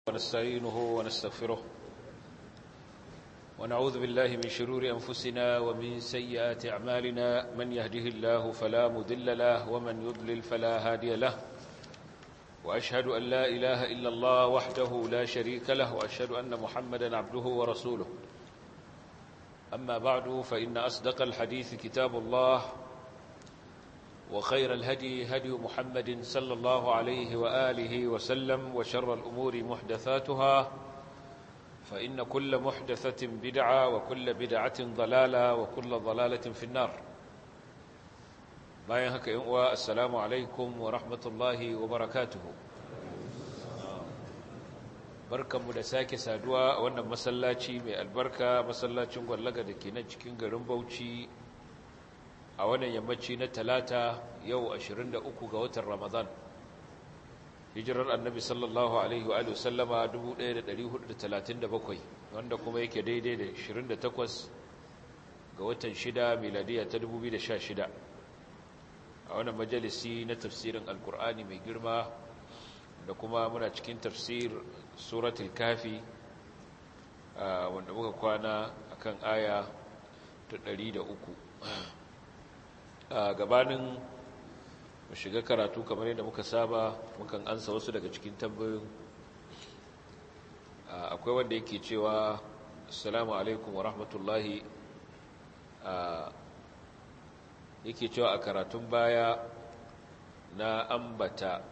ونستعينه ونستغفره ونعوذ بالله من شرور أنفسنا ومن سيئات أعمالنا من يهده الله فلا مذل له ومن يضلل فلا هادي له وأشهد أن لا إله إلا الله وحده لا شريك له وأشهد أن محمدا عبده ورسوله أما بعد فإن أصدق الحديث كتاب الله وخير الهدي هدي محمد صلى الله عليه وآله وسلم وشر الأمور محدثاتها فإن كل محدثة بدعة وكل بدعة ضلالة وكل ضلالة في النار bayan haka yin uwa assalamu alaikum wa rahmatullahi wa barakatuhu barkanmu da sake saduwa a wannan masallaci mai albarka masallacin gwallaga da ke nan cikin garin bauchi a wannan yammaci na talata yau 23 ga watan ramadan hijirar annabi sallallahu alaihi wa sallama 1437 wanda kuma yake daidai da 28 ga watan 6 miladiya ta 2016 a wannan majalisi na tafsirin alkur'ani mai girma da kuma muna cikin tafsir suratul kafi wanda muka kwana akan aya ta 103 a gabanin mu shiga karatu kamar yadda muka saba mukan ansa wasu daga cikin tambayoyin akwai wanda yake cewa assalamu alaikum wa rahmatullahi yake cewa a karatun baya na ambata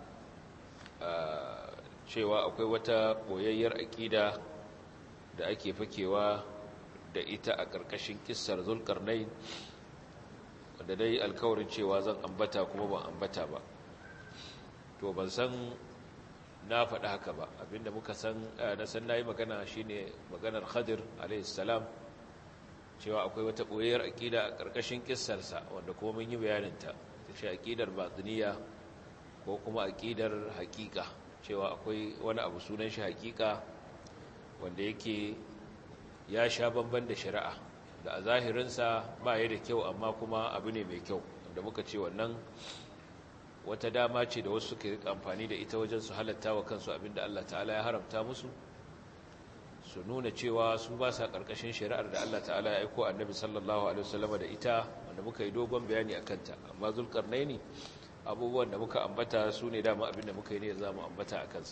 cewa akwai wata koyayyar aƙida da ake fakewa da ita a ƙarƙashin kissar zulkarnain wanda dai alkawarin cewa zan ambata kuma ban ambata ba to ban san na faɗi haka ba abinda muka san na san nayi magana shine maganar Khadir alayhi salam cewa akwai wata boyayar aqida a karkashin kissarsa wanda kuma mun yi bayanin ta ce aqidar batiniya ko kuma aqidar haqiqa cewa akwai wani abu sunan shi haqiqa wanda yake ya sha bamban da shari'a da a zahirinsa ba ya da kyau amma kuma abu ne mai kyau da muka ce wannan wata dama ce da wasu ke amfani da ita wajen su halatta wa kansu abinda Allah ta'ala ya haramta musu su nuna cewa su ba sa ƙarƙashin shari'ar da Allah ta'ala ya aiko annabi sallallahu alaihi wasallam da ita wanda muka yi dogon bayani a kanta amma zulkarnaini abubuwan da muka ambata su ne dama abinda muka yi ne za mu ambata a kansa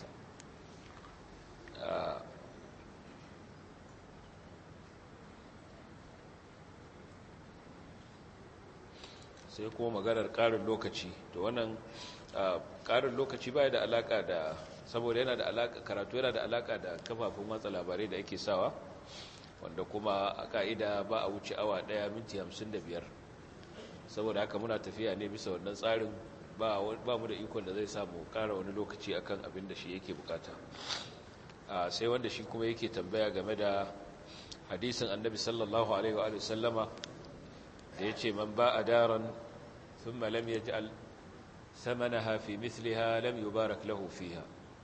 sai kuma maganar ƙarin lokaci to wannan ƙarin lokaci baya da alaƙa da saboda yana da alaƙa karatu yana da alaƙa da kafafun watsa labarai da ake sawa wanda kuma a ƙa'ida ba a wuce awa ɗaya minti hamsin da biyar saboda haka muna tafiya ne bisa wannan tsarin ba mu da ikon da zai samu ƙara wani lokaci akan abin da shi yake bukata sai wanda shi kuma yake tambaya game da hadisin annabi sallallahu alaihi wa sallama da ya ce man ba a daren ثم لم يجعل ثمنها في مثلها لم يبارك له فيها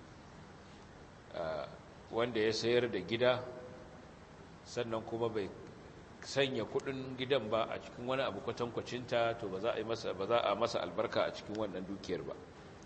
wanda ya sayar da gida sannan kuma bai sanya kudin gidan ba a cikin wani abu kwatankwacinta to ba za a yi masa ba za a masa albarka a cikin wannan dukiyar ba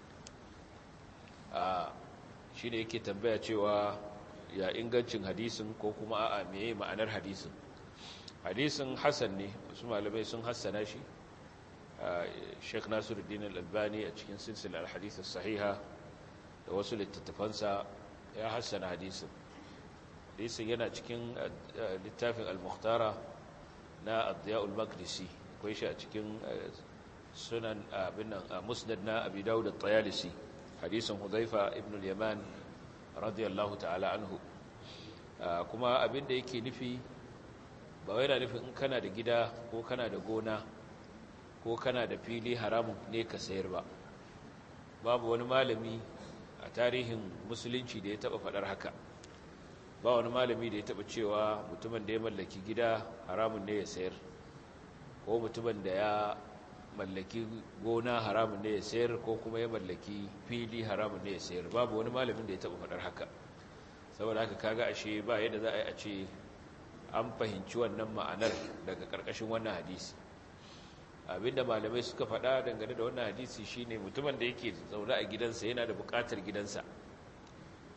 a shine yake tambaya cewa ya ingancin hadisin ko kuma a'a meye ma'anar hadisin hadisin hasan ne wasu malamai sun hassana shi Sheikh Nasiruddin Al-Albani a cikin silsilar hadith sahiha da wasu littattafansa ya hassana hadisin hadisin yana cikin littafin al-Mukhtara na Ad-Diya al-Maqdisi akwai shi a cikin sunan abin nan Musnad na Abi Dawud at-Tayalisi hadisin Hudhaifa ibn al-Yaman radiyallahu ta'ala anhu kuma abin da yake nufi ba wai na nufin in kana da gida ko kana da gona ko kana da fili haramun ne ka sayar ba babu wani malami a tarihin musulunci da ya taba faɗar haka ba wani malami da ya taba cewa mutumin da ya mallaki gida haramun ne ya sayar ko mutumin da ya mallaki gona haramun ne ya sayar ko kuma ya mallaki fili haramun ne ya sayar babu wani malamin da ya taba faɗar haka saboda haka kaga ashe ba yadda za a yi a ce an fahimci wannan ma'anar daga ƙarƙashin wannan hadisi abinda malamai suka faɗa dangane da wannan hadisi shine mutumin da yake zaune a gidansa yana da buƙatar gidansa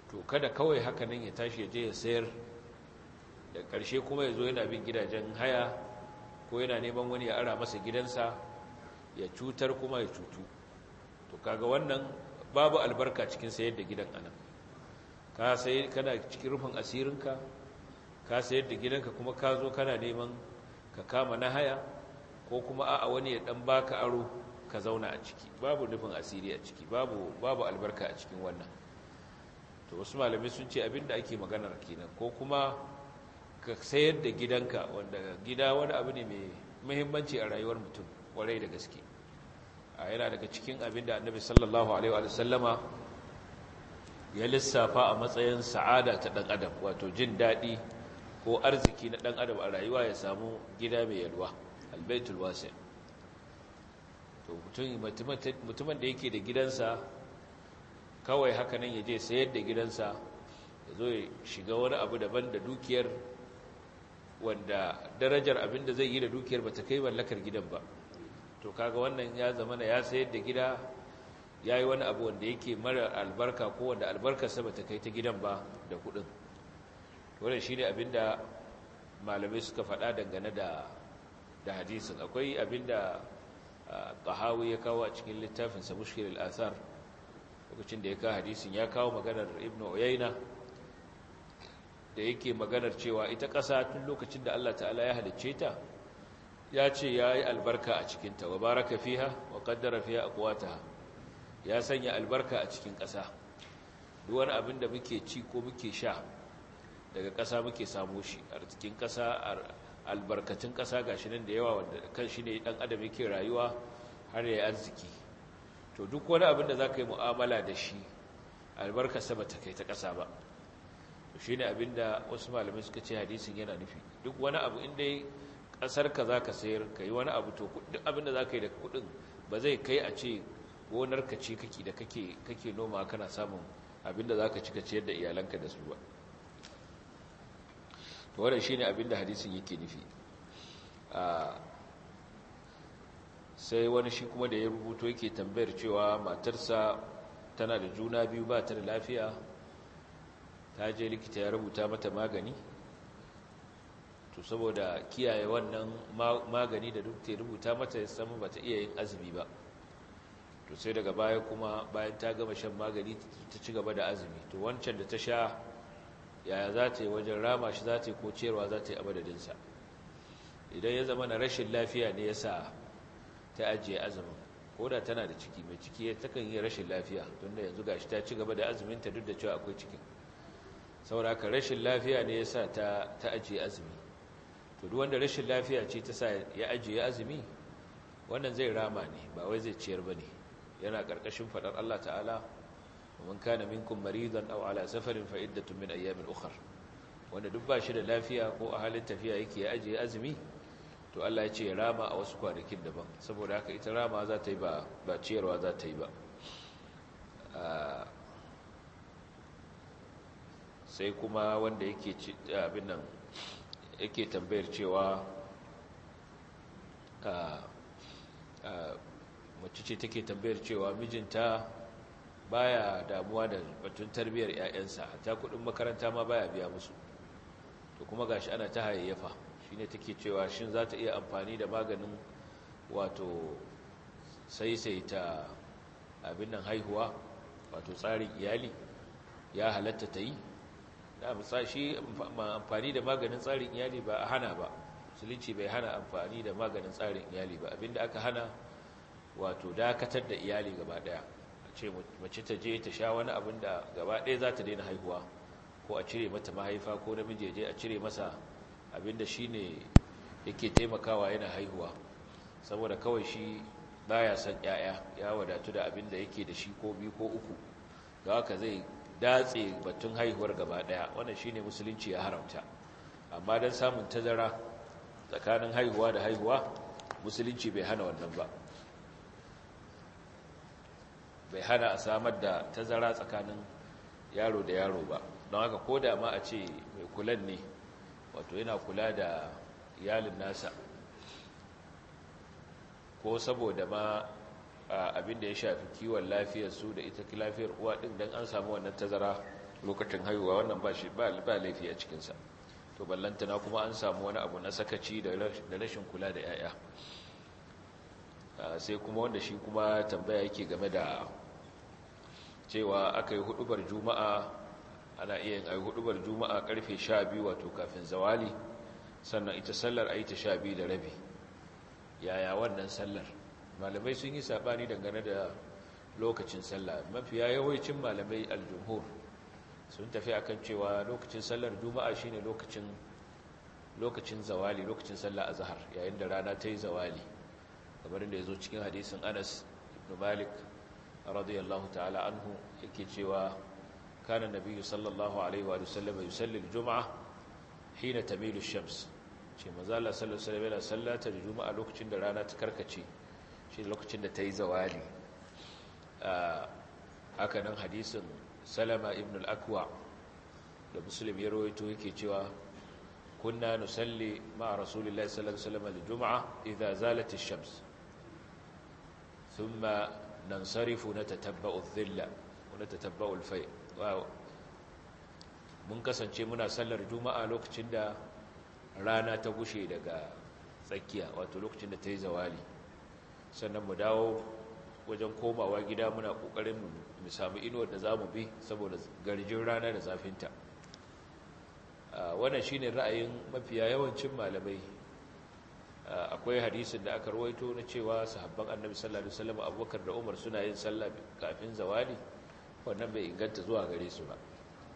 to kada kawai haka nan ya tashi ya je ya sayar da ƙarshe kuma ya zo yana bin gidajen haya ko yana neman wani ya ara masa gidansa ya cutar kuma ya cutu to kaga wannan babu albarka cikin sayar da gidan anan ka sai kana cikin rufin asirinka ka sayar da gidanka kuma ka zo kana neman ka kama na haya ko kuma a'a wani ya dan baka aro ka zauna a ciki babu nufin asiri a ciki babu babu albarka a cikin wannan to wasu malamai sun ce abinda ake maganar kenan ko kuma ka sayar da gidanka wanda gida wani abu ne mai muhimmanci a rayuwar mutum warai da gaske a yana daga cikin abinda annabi sallallahu alaihi wa sallama ya lissafa a matsayin sa'ada ta dan adam wato jin daɗi ko arziki na dan adam a rayuwa ya samu gida mai yalwa albaitul wasi to mutumin da yake da gidansa kawai haka nan ya je sayar da gidansa ya zo ya shiga wani abu daban da dukiyar wanda darajar abin da zai yi da dukiyar ba ta kai mallakar gidan ba to kaga wannan ya zama ya sayar da gida ya yi wani abu wanda yake mara albarka ko wanda albarkarsa ba ta kai ta gidan ba da kudin wannan shi ne abin da malamai suka faɗa dangane da da hadisin akwai abin da ƙahawi ya kawo a cikin littafinsa mushkil al'asar lokacin da ya kawo hadisin ya kawo maganar ibn uyayna da yake maganar cewa ita ƙasa tun lokacin da Allah ta'ala ya halicce ta ya ce ya yi albarka a cikinta wa baraka fiha wa ƙaddara fiha aqwataha ya sanya albarka a cikin ƙasa duk wani abin da muke ci ko muke sha daga ƙasa muke samu shi a cikin ƙasa albarkatun ƙasa gashi nan da yawa wanda kan shi ne ɗan adam yake rayuwa har ya arziki to duk wani abin da za ka yi mu'amala da shi albarkarsa ba ta kai ta ƙasa ba to shi ne abin da wasu malamai suka ce hadisin yana nufi duk wani abu inda ƙasarka za ka sayar ka yi wani abu to duk abin da za ka yi da kuɗin ba zai kai a ce gonarka ce kake da kake noma kana samun abin da za ka cika ciyar da iyalanka da su ba to wannan shine abin da hadisin yake nufi sai wani shi kuma da ya rubuto yake tambayar cewa matarsa tana da juna biyu ba ta da lafiya ta je likita ya rubuta mata magani to saboda kiyaye wannan magani da duk ta rubuta mata ya samu ba ta iya yin azumi ba to sai daga baya kuma bayan ta gama shan magani ta ci gaba da azumi to wancan da ta sha yaya za ta yi wajen rama shi za ta yi ko ciyarwa za ta yi a madadinsa idan ya zama na rashin lafiya ne ya sa ta ajiye azumin ko da tana da ciki mai ciki ta kan yi rashin lafiya tunda yanzu gashi ta ci gaba da azuminta duk da cewa akwai cikin sauraka rashin lafiya ne ya sa ta ajiye azumi to duk wanda rashin lafiya ce ta sa ya ajiye azumi wannan zai rama ne ba wai zai ciyar ba ne yana ƙarƙashin faɗar Allah ta'ala ومن كان منكم مريضا او على سفر فعده من ايام اخر wanda duk ba shi da lafiya ko a halin tafiya yake ya ajiye azumi to Allah ya ce rama a wasu kwanakin daban saboda haka ita rama za ta yi ba ba ciyarwa za ta yi ba sai kuma wanda yake abin nan yake tambayar cewa mace ce take tambayar cewa mijinta baya damuwa da batun tarbiyyar ƴaƴansa hatta kudin makaranta ma baya biya musu to kuma gashi ana ta hayayyafa shine take cewa shin za ta iya amfani da maganin wato saisaita abin nan haihuwa wato tsarin iyali ya halatta ta yi da shi amfani da maganin tsarin iyali ba a hana ba musulunci bai hana amfani da maganin tsarin iyali ba abinda aka hana wato dakatar da iyali gaba daya ce mace ta je ta sha wani abin da gaba ɗaya za ta daina haihuwa ko a cire mata mahaifa ko namiji je a cire masa abin da shi ne yake taimakawa yana haihuwa saboda kawai shi baya son ‘ya'ya ya wadatu da abin da yake da shi ko biyu ko uku da haka zai datse batun haihuwar gaba ɗaya wannan shi ne musulunci ya haramta amma don samun tazara tsakanin haihuwa da haihuwa musulunci bai hana wannan ba bai hana a samar da tazara tsakanin yaro da yaro ba don haka ko da ma a ce mai kulan ne wato yana kula da iyalin nasa ko saboda ma abin da ya shafi kiwon lafiyar su da ita lafiyar uwa din don an samu wannan tazara lokacin haihuwa wannan ba shi ba laifi a cikinsa to ballantana kuma an samu wani abu na sakaci da rashin kula da 'ya'ya sai kuma wanda shi kuma tambaya yake game da cewa aka yi hudubar juma'a ana iya yin hudubar juma'a karfe 12 wato kafin zawali sannan ita sallar a yi ta 12 da rabi yaya wannan sallar malamai sun yi sabani dangane da lokacin sallah mafiya yawancin malamai aljumhur sun tafi akan cewa lokacin sallar juma'a shine lokacin lokacin zawali lokacin sallar azhar yayin da rana ta yi zawali kamar da yazo cikin hadisin Anas ibn Malik radiyallahu ta'ala anhu yake cewa kana nabiyyu sallallahu alaihi wa sallam yusalli al-jum'a hina tamilu ash-shams ce manzo Allah sallallahu alaihi wa sallam yana sallata juma'a lokacin da rana ta karkace shi lokacin da ta yi zawali haka nan hadisin salama ibn al-akwa da muslim ya rawaito yake cewa kunna nusalli ma rasulillahi sallallahu alaihi wasallam al-jum'a idza zalat ash-shams thumma nansarifu natatabba'u adh-dhilla wa natatabba'u al-fay' mun kasance muna sallar juma'a lokacin da rana ta gushe daga tsakiya wato lokacin da ta yi zawali sannan mu dawo wajen komawa gida muna kokarin mu samu inuwar da zamu bi saboda garjin rana da zafinta wannan shine ra'ayin mafiya yawancin malamai akwai hadisin da aka rawaito na cewa sahabban annabi sallallahu alaihi wasallam abubakar da umar suna yin sallah kafin zawali wannan bai inganta zuwa gare su ba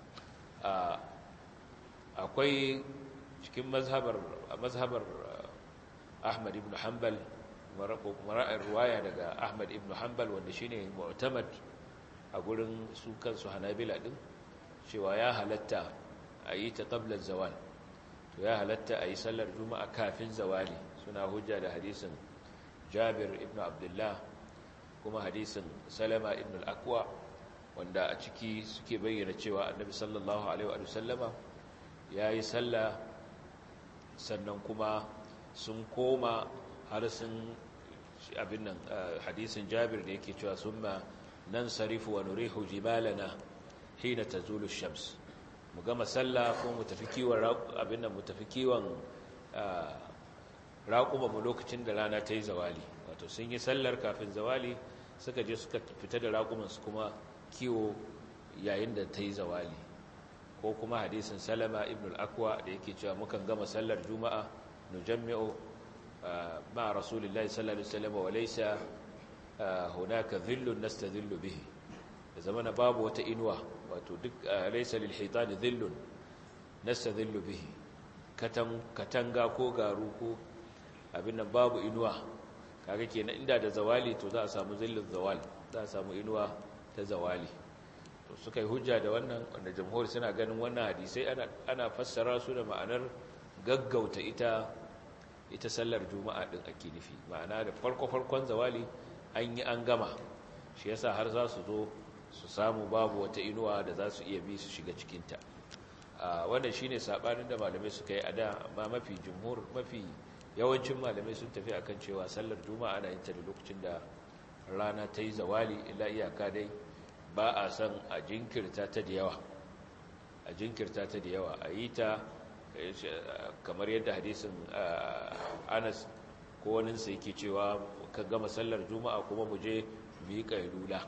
akwai cikin mazhabar mazhabar ahmad ibn hanbal mara'ar ruwaya daga Ahmad ibn Hanbal wanda shine mu'tamad a gurin su kansu Hanabila din cewa ya halatta a yi ta qabla zawal to ya halatta a yi sallar juma'a kafin zawali suna hujja da hadisin Jabir ibn Abdullah kuma hadisin Salama ibn al-Aqwa wanda a ciki suke bayyana cewa Annabi sallallahu alaihi wa sallama yayi sallah sannan kuma sun koma har sun abin nan hadisin jabir da yake cewa summa nan sarifu wa nurihu jibalana hina tazulu shams mu gama sallah ko mu tafi kiwon abin nan mu tafi kiwon raƙuma mu lokacin da rana ta yi zawali wato sun yi sallar kafin zawali suka je suka fita da raƙuman su kuma kiwo yayin da ta yi zawali ko kuma hadisin salama ibn al-akwa da yake cewa mukan gama sallar juma'a nujammi'u مع رسول الله صلى الله عليه وسلم وليس هناك ذل نستذل به زمان باب وتئنوا وتدك ليس للحيطان ذل نستذل به katanga ko garu ko abin nan babu inuwa kaga kenan inda da zawali to za a samu zillin zawal za a samu inuwa ta zawali to suka yi hujja da wannan wanda jamhur suna ganin wannan hadisai ana ana fassara su da ma'anar gaggauta ita ita sallar juma'a din ake nufi ma'ana da farko-farkon zawali an yi an gama shi yasa har za su zo su samu babu wata inuwa da za su iya bi su shiga cikinta wannan shine sabanin da malamai suka yi a da amma mafi jumhur mafi yawancin malamai sun tafi akan cewa sallar juma'a ana yin ta da lokacin da rana ta yi zawali illa iyaka dai ba a san a jinkirta ta da yawa a jinkirta ta da yawa a yi ta kamar yadda hadisin anas ko waninsa yake cewa ka gama sallar juma'a kuma mu je mu yi ƙailula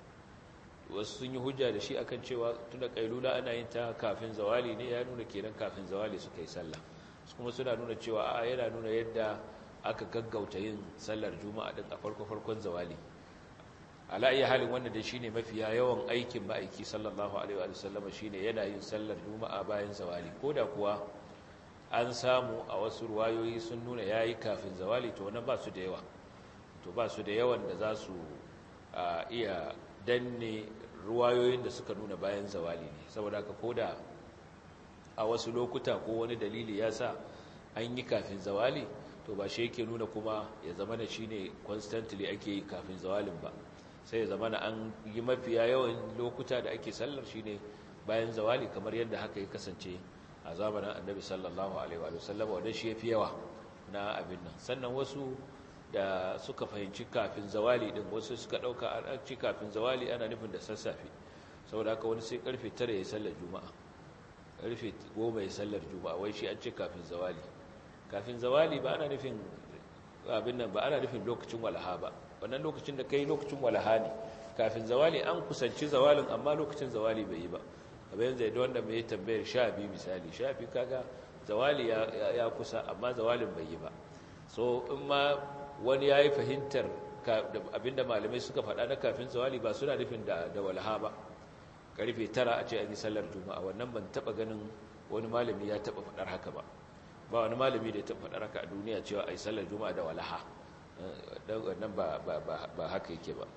wasu sun yi hujja da shi akan cewa tunda ƙailula ana yin ta kafin zawali ne ya nuna kenan kafin zawali suka yi sallah kuma suna nuna cewa a yana nuna yadda aka gaggauta yin sallar juma'a din a farko-farkon zawali ala iya halin wanda da shine mafiya yawan aikin ma'aiki sallallahu alaihi wa sallama shine yana yin sallar juma'a bayan zawali koda kuwa an samu a wasu ruwayoyi sun nuna yayi kafin zawali to wannan ba su da yawa to ba su da yawan da za su iya danne ruwayoyin da suka nuna bayan zawali ne saboda haka koda a wasu lokuta ko wani dalili ya sa an yi kafin zawali to ba shi yake nuna kuma ya zama da shine constantly ake yi kafin zawalin ba sai ya zama an yi mafiya yawan lokuta da ake sallar shi ne bayan zawali kamar yadda haka ya kasance a zamanin annabi sallallahu alaihi wa sallam wadda shi ya fi yawa na abin nan sannan wasu da suka fahimci kafin zawali din wasu suka ɗauka an ci kafin zawali ana nufin da sassafe saboda haka wani sai karfe 9 ya sallar juma'a karfe 10 ya sallar juma'a wai shi an ce kafin zawali kafin zawali ba ana nufin abin nan ba ana nufin lokacin walaha ba wannan lokacin da kai lokacin walaha ne kafin zawali an kusanci zawalin amma lokacin zawali bai yi ba abin zai da wanda mai tambayar sha biyu misali sha biyu kaga zawali ya kusa amma zawalin bai yi ba so in ma wani ya yi fahimtar abinda malamai suka faɗa na kafin zawali ba suna nufin da walaha ba karfe tara a ce an yi sallar juma'a wannan ban taɓa ganin wani malami ya taɓa faɗar haka ba ba wani malami da ya taɓa faɗar haka a duniya cewa a yi sallar juma'a da walaha wannan ba haka yake ba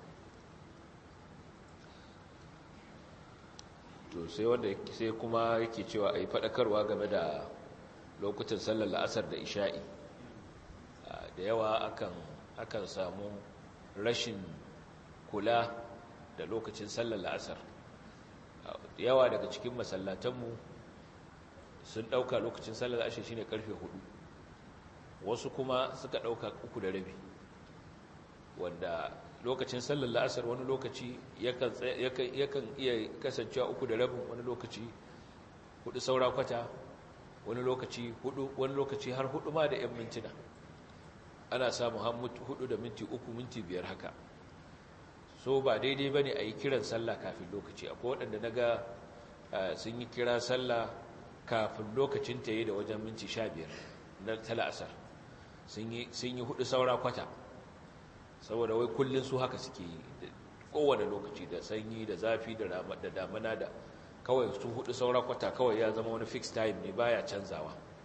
to sai wanda sai kuma yake cewa a yi faɗakarwa game da lokutan sallar la'asar da isha'i da yawa akan akan samu rashin kula da lokacin sallar la'asar da yawa daga cikin masallatanmu sun ɗauka lokacin sallar la'asar shine karfe hudu wasu kuma suka ɗauka uku da rabi wanda lokacin sallar la'asar wani lokaci yakan iya kasancewa uku da rabin wani lokaci hudu saura kwata wani lokaci hudu wani lokaci har hudu ma da 'yan mintuna ana samu hudu da minti uku minti biyar haka so ba daidai ba ne a yi kiran sallah kafin lokaci akwai waɗanda na ga sun yi kira sallah kafin lokacin ta yi da wajen minti sha biyar na tala'asar sun yi hudu saura kwata saboda wai kullum su haka suke yi kowane lokaci da sanyi da zafi da damana da kawai su hudu saura kwata kawai ya zama wani fixed time ne baya canzawa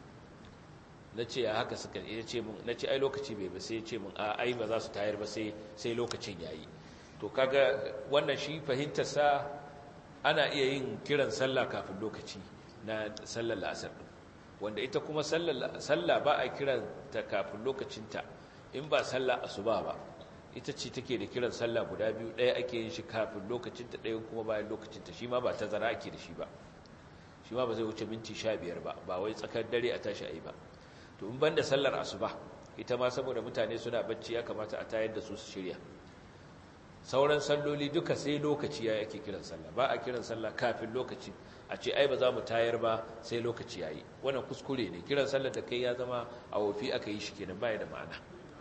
na ce a haka suka ya ce mun na ce ai lokaci bai ba sai ya ce mun a ai ba za su tayar ba sai sai lokacin yayi to kaga wannan shi fahimtar sa ana iya yin kiran sallah kafin lokaci na sallar la'asar din wanda ita kuma sallar sallah ba a kiran ta kafin lokacinta in ba sallah asuba ba ita ce take da kiran sallah guda biyu ɗaya ake yin shi kafin lokacinta ɗayan kuma bayan lokacinta shi ma ba ta zara ake da shi ba shi ma ba zai wuce minti sha biyar ba ba wai tsakar dare a tashi a yi ba to in banda sallar asuba ita ma saboda mutane suna bacci ya kamata a tayar da su su shirya sauran salloli duka sai lokaci ya yake kiran sallah ba a kiran sallah kafin lokaci a ce ai ba za mu tayar ba sai lokaci yayi wannan kuskure ne kiran sallah da kai ya zama a wofi aka yi shi kenan baya da ma'ana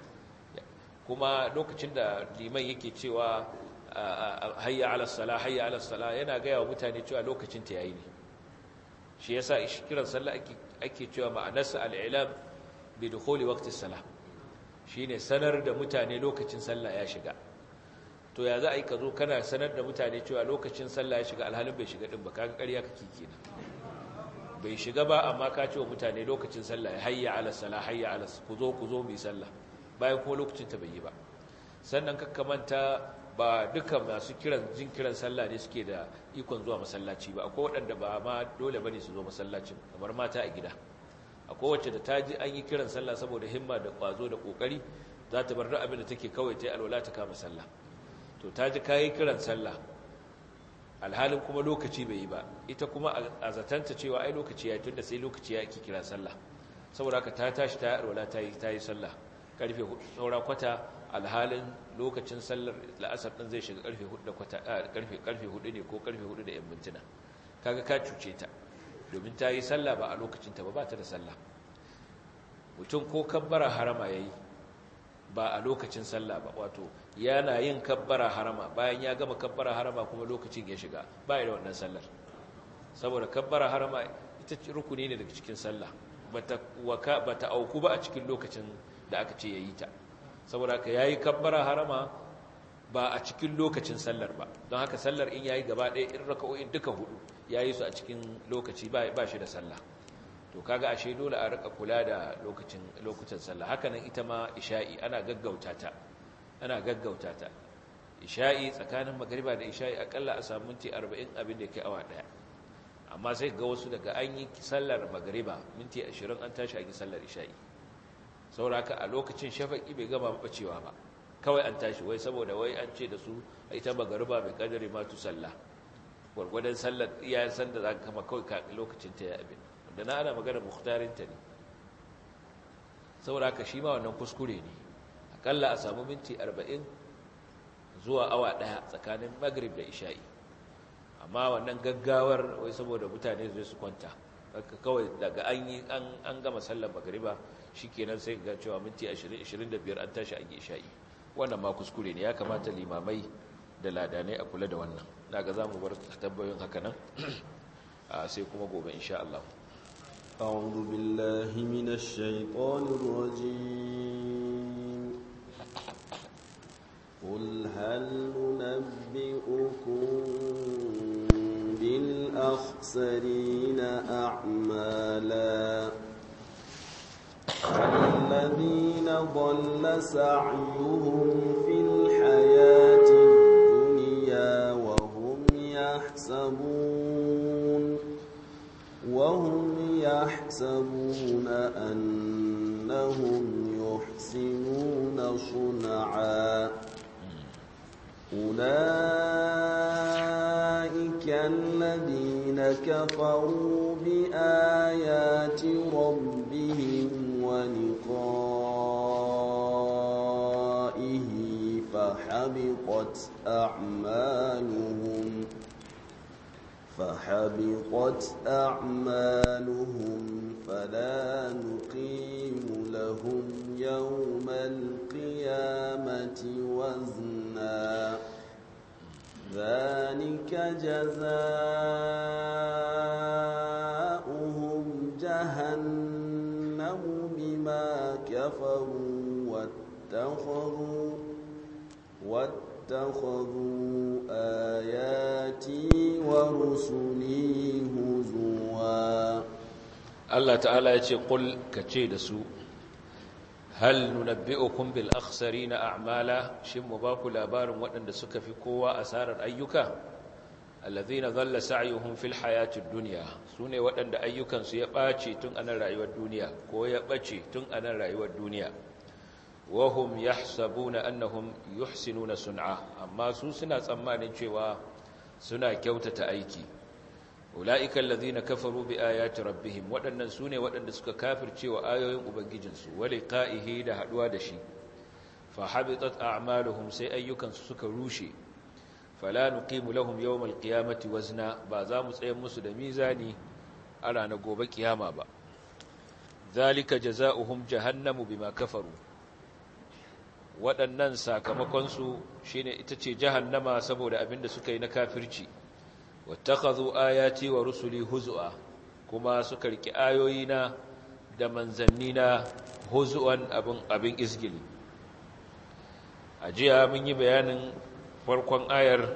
kuma lokacin da liman yake cewa hayya ala sala hayya ala sala yana gaya wa mutane cewa lokacin ta yayi ne shi yasa kiran sallah ake ake cewa ma'anarsa al-i'lam bi dukhuli waqti as-salah shine sanar da mutane lokacin sallah ya shiga to ya za a yi ka zo kana sanar da mutane cewa lokacin sallah ya shiga alhalin bai shiga din ba kaga ƙarya kake kenan bai shiga ba amma ka ce wa mutane lokacin sallah ya hayya ala sala hayya ala ku zo ku zo mu yi sallah bayan kuma lokacin ta bai yi ba sannan ka manta ba duka masu kiran jin kiran sallah ne suke da ikon zuwa masallaci ba akwai waɗanda ba ma dole bane su zo masallacin kamar mata a gida akwai wacce da ta ji an yi kiran sallah saboda himma da ƙwazo da ƙoƙari za ta bar duk abin da take kawai ta yi alwala ta kama sallah to ta ji kayi kiran sallah alhalin kuma lokaci bai yi ba ita kuma a zatanta cewa ai lokaci ya tunda sai lokaci ya ake kira sallah saboda haka ta tashi ta yi alwala ta yi ta yi sallah karfe saura kwata alhalin lokacin sallar la'asar din zai shiga karfe 4 da kwata karfe karfe 4 ne ko karfe 4 da yan mintuna kaga ka cuce ta domin ta yi sallah ba a lokacin ta ba ba ta da sallah mutum ko kabbara harama yayi ba a lokacin sallah ba wato yana yin kabbara harama bayan ya gama kabbara harama kuma lokacin ya shiga ba da wannan sallar saboda kabbara harama ita rukuni ne daga cikin sallah bata waka bata auku ba a cikin lokacin da aka ce yayi ta saboda ka yayi kabbara harama ba a cikin lokacin sallar ba don haka sallar in yayi gaba ɗaya in raka'o'in duka hudu yayi su a cikin lokaci ba ba shi da sallah to kaga ashe dole a rika kula da lokacin lokutan sallah haka nan ita ma isha'i ana gaggauta ta ana gaggauta ta isha'i tsakanin magriba da isha'i akalla a samu minti 40 abin da yake awa daya amma sai ga wasu daga an yi sallar magriba minti 20 an tashi an yi sallar isha'i sauraka a lokacin shafaqi bai gama bacewa ba kawai an tashi wai saboda wai an ce da su ita magriba bai kadari ma tu sallah gwargwadon sallar iyayen sanda za ka kama kawai lokacin ta ya abin da na ana magana mukhtarinta ne saboda haka shi ma wannan kuskure ne akalla a samu minti 40 zuwa awa daya tsakanin maghrib da isha'i amma wannan gaggawar wai saboda mutane zai su kwanta haka kawai daga an yi an gama sallar magariba shikenan sai ga cewa minti 20 25 an tashi an yi isha'i wannan ma kuskure ne ya kamata limamai da ladanai a kula da wannan daga zamu bar tabbayoyin haka nan sai kuma gobe insha Allah أعوذ بالله من الشيطان الرجيم قل هل ننبئكم بالأخسرين أعمالا الذين ضل سعيهم في الحياة الدنيا وهم يحسبون وهم يحسبون أنهم يحسنون صنعا أولئك الذين كفروا بآيات ربهم ولقائه فحبطت أعمالهم فحبطت أعمالهم فلا نقيم لهم يوم القيامة وزنا ذلك جزاؤهم جهنم بما كفروا واتخذوا واتخذوا آياتي ورسلي هزوا Allah ta'ala ya ce ƙul ka ce da su hal nunabbi'ukum bil akhsarina a'mala shin mu ba ku labarin waɗanda suka fi kowa asarar ayyuka allazina dhalla sa'yuhum fil hayatid dunya sune waɗanda ayyukansu ya ɓace tun anan rayuwar duniya ko ya ɓace tun anan rayuwar duniya wa hum yahsabuna annahum yuhsinuna sun'a amma su suna tsammanin cewa suna kyautata aiki ula'ika allazina kafaru bi ayati rabbihim waɗannan sune waɗanda suka kafirce wa ayoyin ubangijinsu wa liqa'ihi da haduwa da shi fa habitat a'maluhum sai ayyukansu suka rushe fala nuqimu lahum yawmal qiyamati wazna ba za mu tsayar musu da mizani a ranar gobe kiyama ba zalika jazaohum jahannamu bima kafaru waɗannan sakamakon su shine ita ce jahannama saboda abinda suka yi na kafirci wattakhadhu ayati wa rusuli huzua kuma suka riki ayoyina da manzannina huzuan abin abin izgili ajiya mun yi bayanin farkon ayar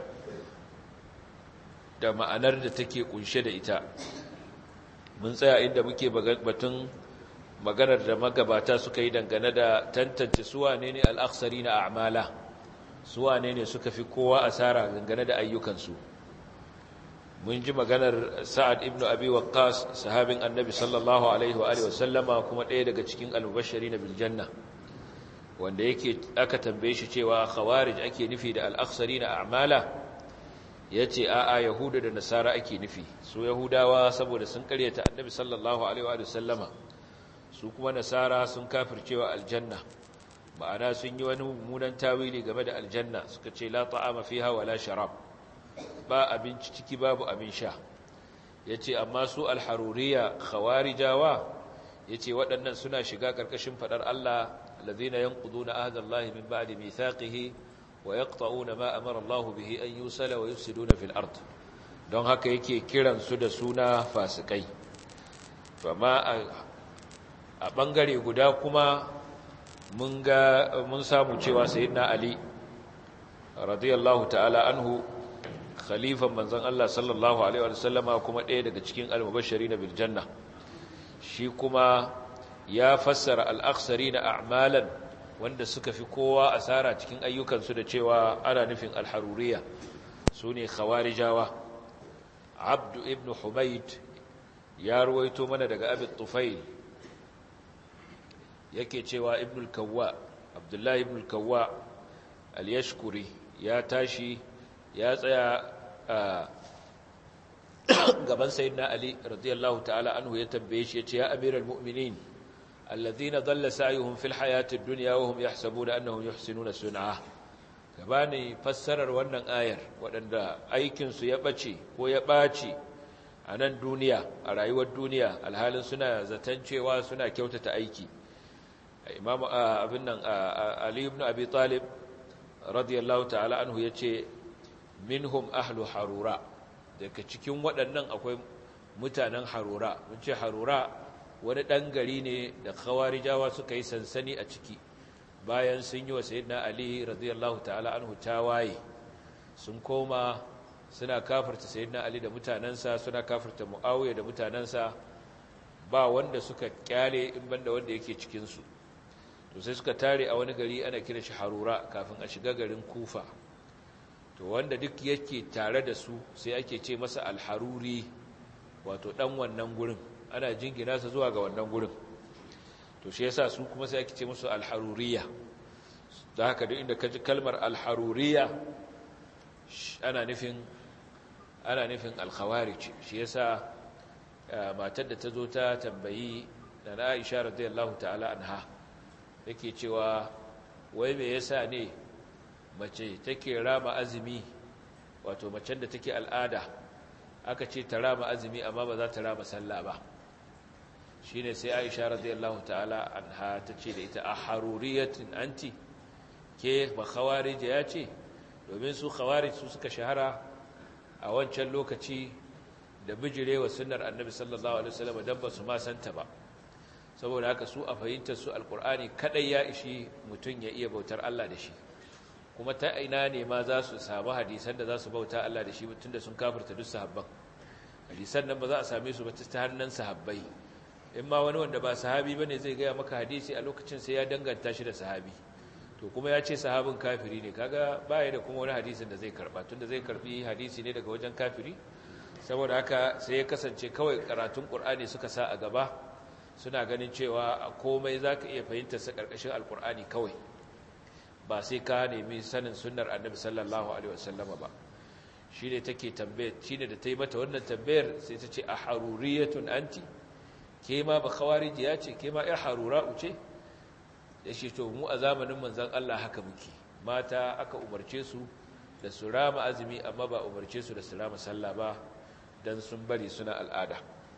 da ma'anar da take kunshe da ita mun tsaya inda muke batun maganar da magabata suka yi dangane da tantance suwa ne ne al'aksari na a'mala suwa ne ne suka fi kowa asara dangane da ayyukansu mun ji maganar sa'ad ibn abi waqqas sahabin annabi sallallahu alaihi wa sallama kuma ɗaya daga cikin al-mubashshari na biljanna wanda yake aka tambaye shi cewa khawarij ake nufi da al-aksari na a'mala yace a'a yahuda da nasara ake nufi su yahudawa saboda sun karyata annabi sallallahu alaihi wa sallama su kuma nasara sun kafircewa aljanna ma'ana sun yi wani mummunan tawili game da aljanna suka ce la ta'ama fiha wala sharab ba abinci ciki babu abin sha yace amma su alharuriya khawarijawa yace waɗannan suna shiga ƙarƙashin fadar Allah alladhina yanquduna ahdallahi min ba'di mithaqihi wa yaqta'una ma amara Allah bihi an yusala wa yufsiduna fil ard don haka yake kiran su da suna fasikai amma a bangare guda kuma mun ga mun samu cewa sayyidina ali radiyallahu ta'ala anhu khalifan manzon Allah sallallahu alaihi wa sallama kuma ɗaya daga cikin al-mubashirin bil janna shi kuma ya fassara al-akhsarina a'malan wanda suka fi kowa asara cikin ayyukansu da cewa ana nufin al-haruriya sune khawarijawa abdu ibn humayd ya ruwaito mana daga abi tufail yake cewa ibn al-kawwa abdullahi ibn al-kawwa al-yashkuri ya tashi ya tsaya gaban sayyidina ali radiyallahu ta'ala anhu ya tambaye shi yace ya amiral mu'minin alladhina dhalla sa'yuhum fil hayati ad-dunya wa hum yahsabuna annahum yuhsinuna sun'a ka bani fassarar wannan ayar waɗanda aikinsu ya ɓace ko ya ɓaci a nan duniya a rayuwar duniya alhalin suna zaton cewa suna kyautata aiki imam abin nan ali ibn abi talib radiyallahu ta'ala anhu yace minhum ahlu harura daga cikin waɗannan akwai mutanen harura mun ce harura wani ɗan gari ne da khawarijawa suka yi sansani a ciki bayan sun yi wa sayyidina ali radiyallahu ta'ala anhu tawaye sun koma suna kafirta sayyidina ali da mutanansa suna kafirta muawiya da mutanansa ba wanda suka kyale in banda wanda yake cikin su to sai suka tare a wani gari ana kira shi harura kafin a shiga garin kufa to wanda duk yake tare da su sai ake ce masa alharuri wato dan wannan gurin ana jingina sa zuwa ga wannan gurin to shi yasa su kuma sai ake ce musu alharuriya da haka duk inda kaji kalmar alharuriya ana nufin ana nufin alkhawarij shi yasa matar da ta zo ta tambayi da Aisha radiyallahu ta'ala anha yake cewa wai me yasa ne mace take rama azumi wato macen da take al'ada aka ce ta rama azumi amma ba za ta rama sallah ba shine sai Aisha radiyallahu ta'ala anha tace da ita a haruriyatin anti ke ba khawarij ya ce domin su khawarij su suka shahara a wancan lokaci da bijirewa sunnar annabi sallallahu alaihi wasallam dan ba su ma santa ba saboda haka su a fahimtar su alkur'ani kadai ya ishi mutum ya iya bautar Allah da shi kuma ta ina ne ma za su samu hadisan da za su bauta Allah da shi mutum da sun kafirta duk sahabban hadisan nan ba za a same su ba ta hannun sahabbai in ma wani wanda ba sahabi bane zai gaya maka hadisi a lokacin sai ya danganta shi da sahabi to kuma ya ce sahabin kafiri ne kaga baya da kuma wani hadisin da zai karba tunda zai karbi hadisi ne daga wajen kafiri saboda haka sai ya kasance kawai karatun qur'ani suka sa a gaba suna ganin cewa a komai za ka iya fahimtar sa ƙarƙashin alkur'ani kawai ba sai ka nemi sanin sunnar annabi sallallahu alaihi wasallama ba shi ne take tambayar shi ne da ta yi mata wannan tambayar sai ta ce a haruriyatun anti ke ma ba khawariji ya ce ke ma ya harura uce da shi to mu a zamanin manzon Allah haka muke mata aka umarce su da su rama azumi amma ba umarce su da su rama sallah ba dan sun bari suna al'ada